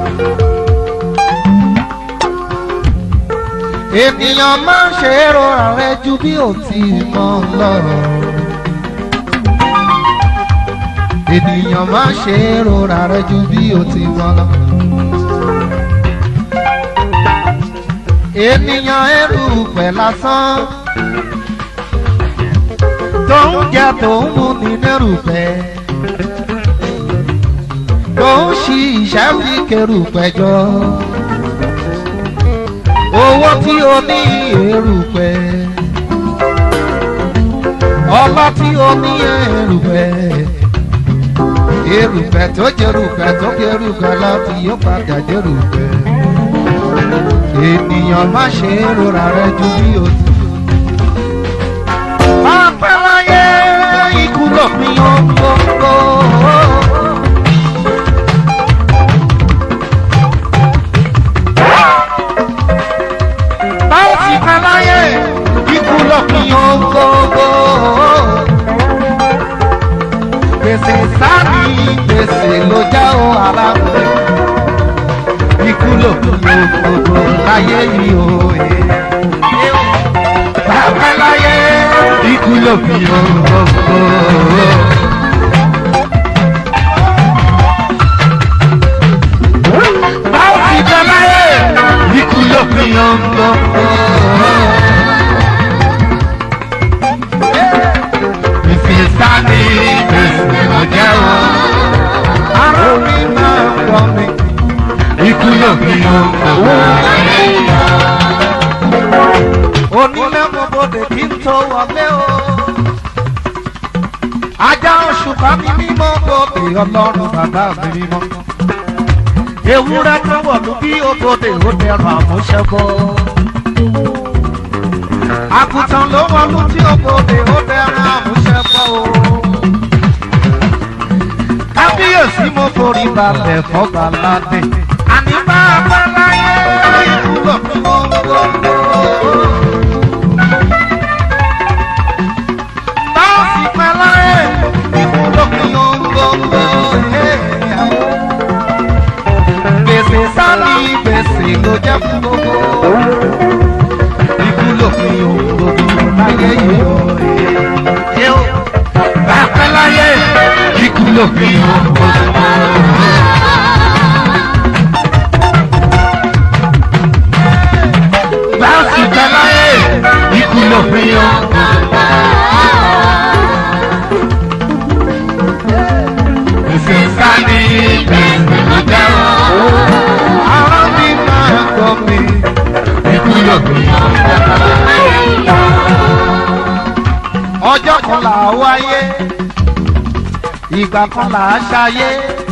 ènìyàn máa ń ṣe é rora rẹ ju bí o ti mọ lọ. ènìyàn má ṣe é rora rẹ ju bí o ti mọ lọ. ènìyàn ẹrù pẹ̀ lásán tó ń jẹ tó ń mú ní nẹ́rù pẹ̀ tó ń ṣi ìṣẹ́ fi kẹrù pẹ̀jọ owó tí o ní èrù pẹ̀ ọlá tí o ní èrù pẹ̀ erùpẹ̀ tó jẹrùpẹ̀ tó jẹrùpẹ̀ láti yóò padà jẹrùpẹ̀ ènìyàn má ṣe é rora rẹ ju bí o ti. Pápẹ́ láyé ikú lòpin ohun gbogbo. Báwo ti pẹ́ láyé ikú lòpin ohun gbogbo. Gbèsè sáàni gbèsè ló já o aláwọ̀ ikú lòpin ohun gbogbo láyé yìí o. Bàbá láyé ikú lòpin ohun gbogbo. Báwo ti pẹ́ láyé ikú lòpin ohun gbogbo. Ìfìsáni gbèsè ló jẹ́ o. Ará mi máa ń wọ mi ikú yóò fi hàn owó onílé mọ́bòdè kí n tó wọlé o. ajá oṣù bá mi mímọ́ bòdè ọlọ́run bàbá mi mímọ́. ewúrẹ́ tó wọ̀lú bí òbòdè ó dẹrùn àmúṣẹ́bọ́. àgùntàn ló wọlú tí òbòdè ó dẹrùn àmúṣẹ́bọ́ o. kábíyèsí mo forí balẹ̀ fọ́ba ládé àní máa bá láyé ìwúlò fún gbogbo. Báàsì pẹ́ láyé ìwúlò fún gbogbo. Gbèsè sáni gbèsè ló jẹ́ fún gbogbo. Ìwúlò fún gbogbo láyé yìí. Bá pẹ́ láyé ìwúlò fún gbogbo. láti tẹ́láyé ikú ló fi yan. Gbèsè sáni gbèsè ló jẹ́wọ́. Ará mi máa gbọ́ mi, ikú ló fi yan. Ọjọ́ kan là á wáyé, ìgbà kan là á ṣayé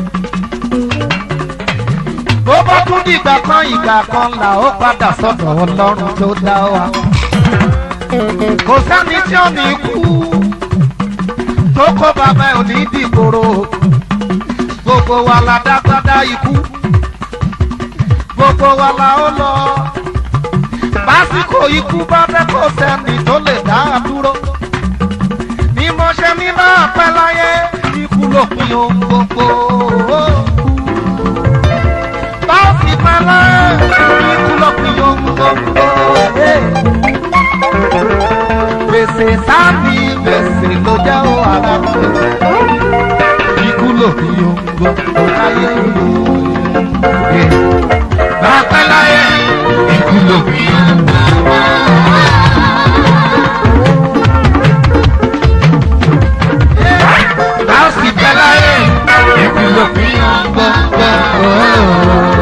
bó bá tún dìgbà kan ìgbà kan là ó padà sọ́dọ̀ ọlọ́run tó dá wa. kò sẹ́ni tí ó ní kú tó kó bàbá ẹ̀ ò ní dìgbòrò gbogbo wa la dágbádá ikú gbogbo wa la ó lọ básìkò ikú bá fẹ́ kó sẹ́ni tó lè dá a dúró ni mo ṣe ní máa pẹ́ láyé ikú lópin ohun gbogbo báàsì pálá ikú lọ́pìn ohun gbogbo. gbèsè sáàmì gbèsè ló jẹ́ ó ara mi. ikú lọ́pìn ohun gbogbo láyé ìlú. bàtà láyé ikú lọ́pìn ohun gbogbo. báàsì pálá ikú lọ́pìn ohun gbogbo.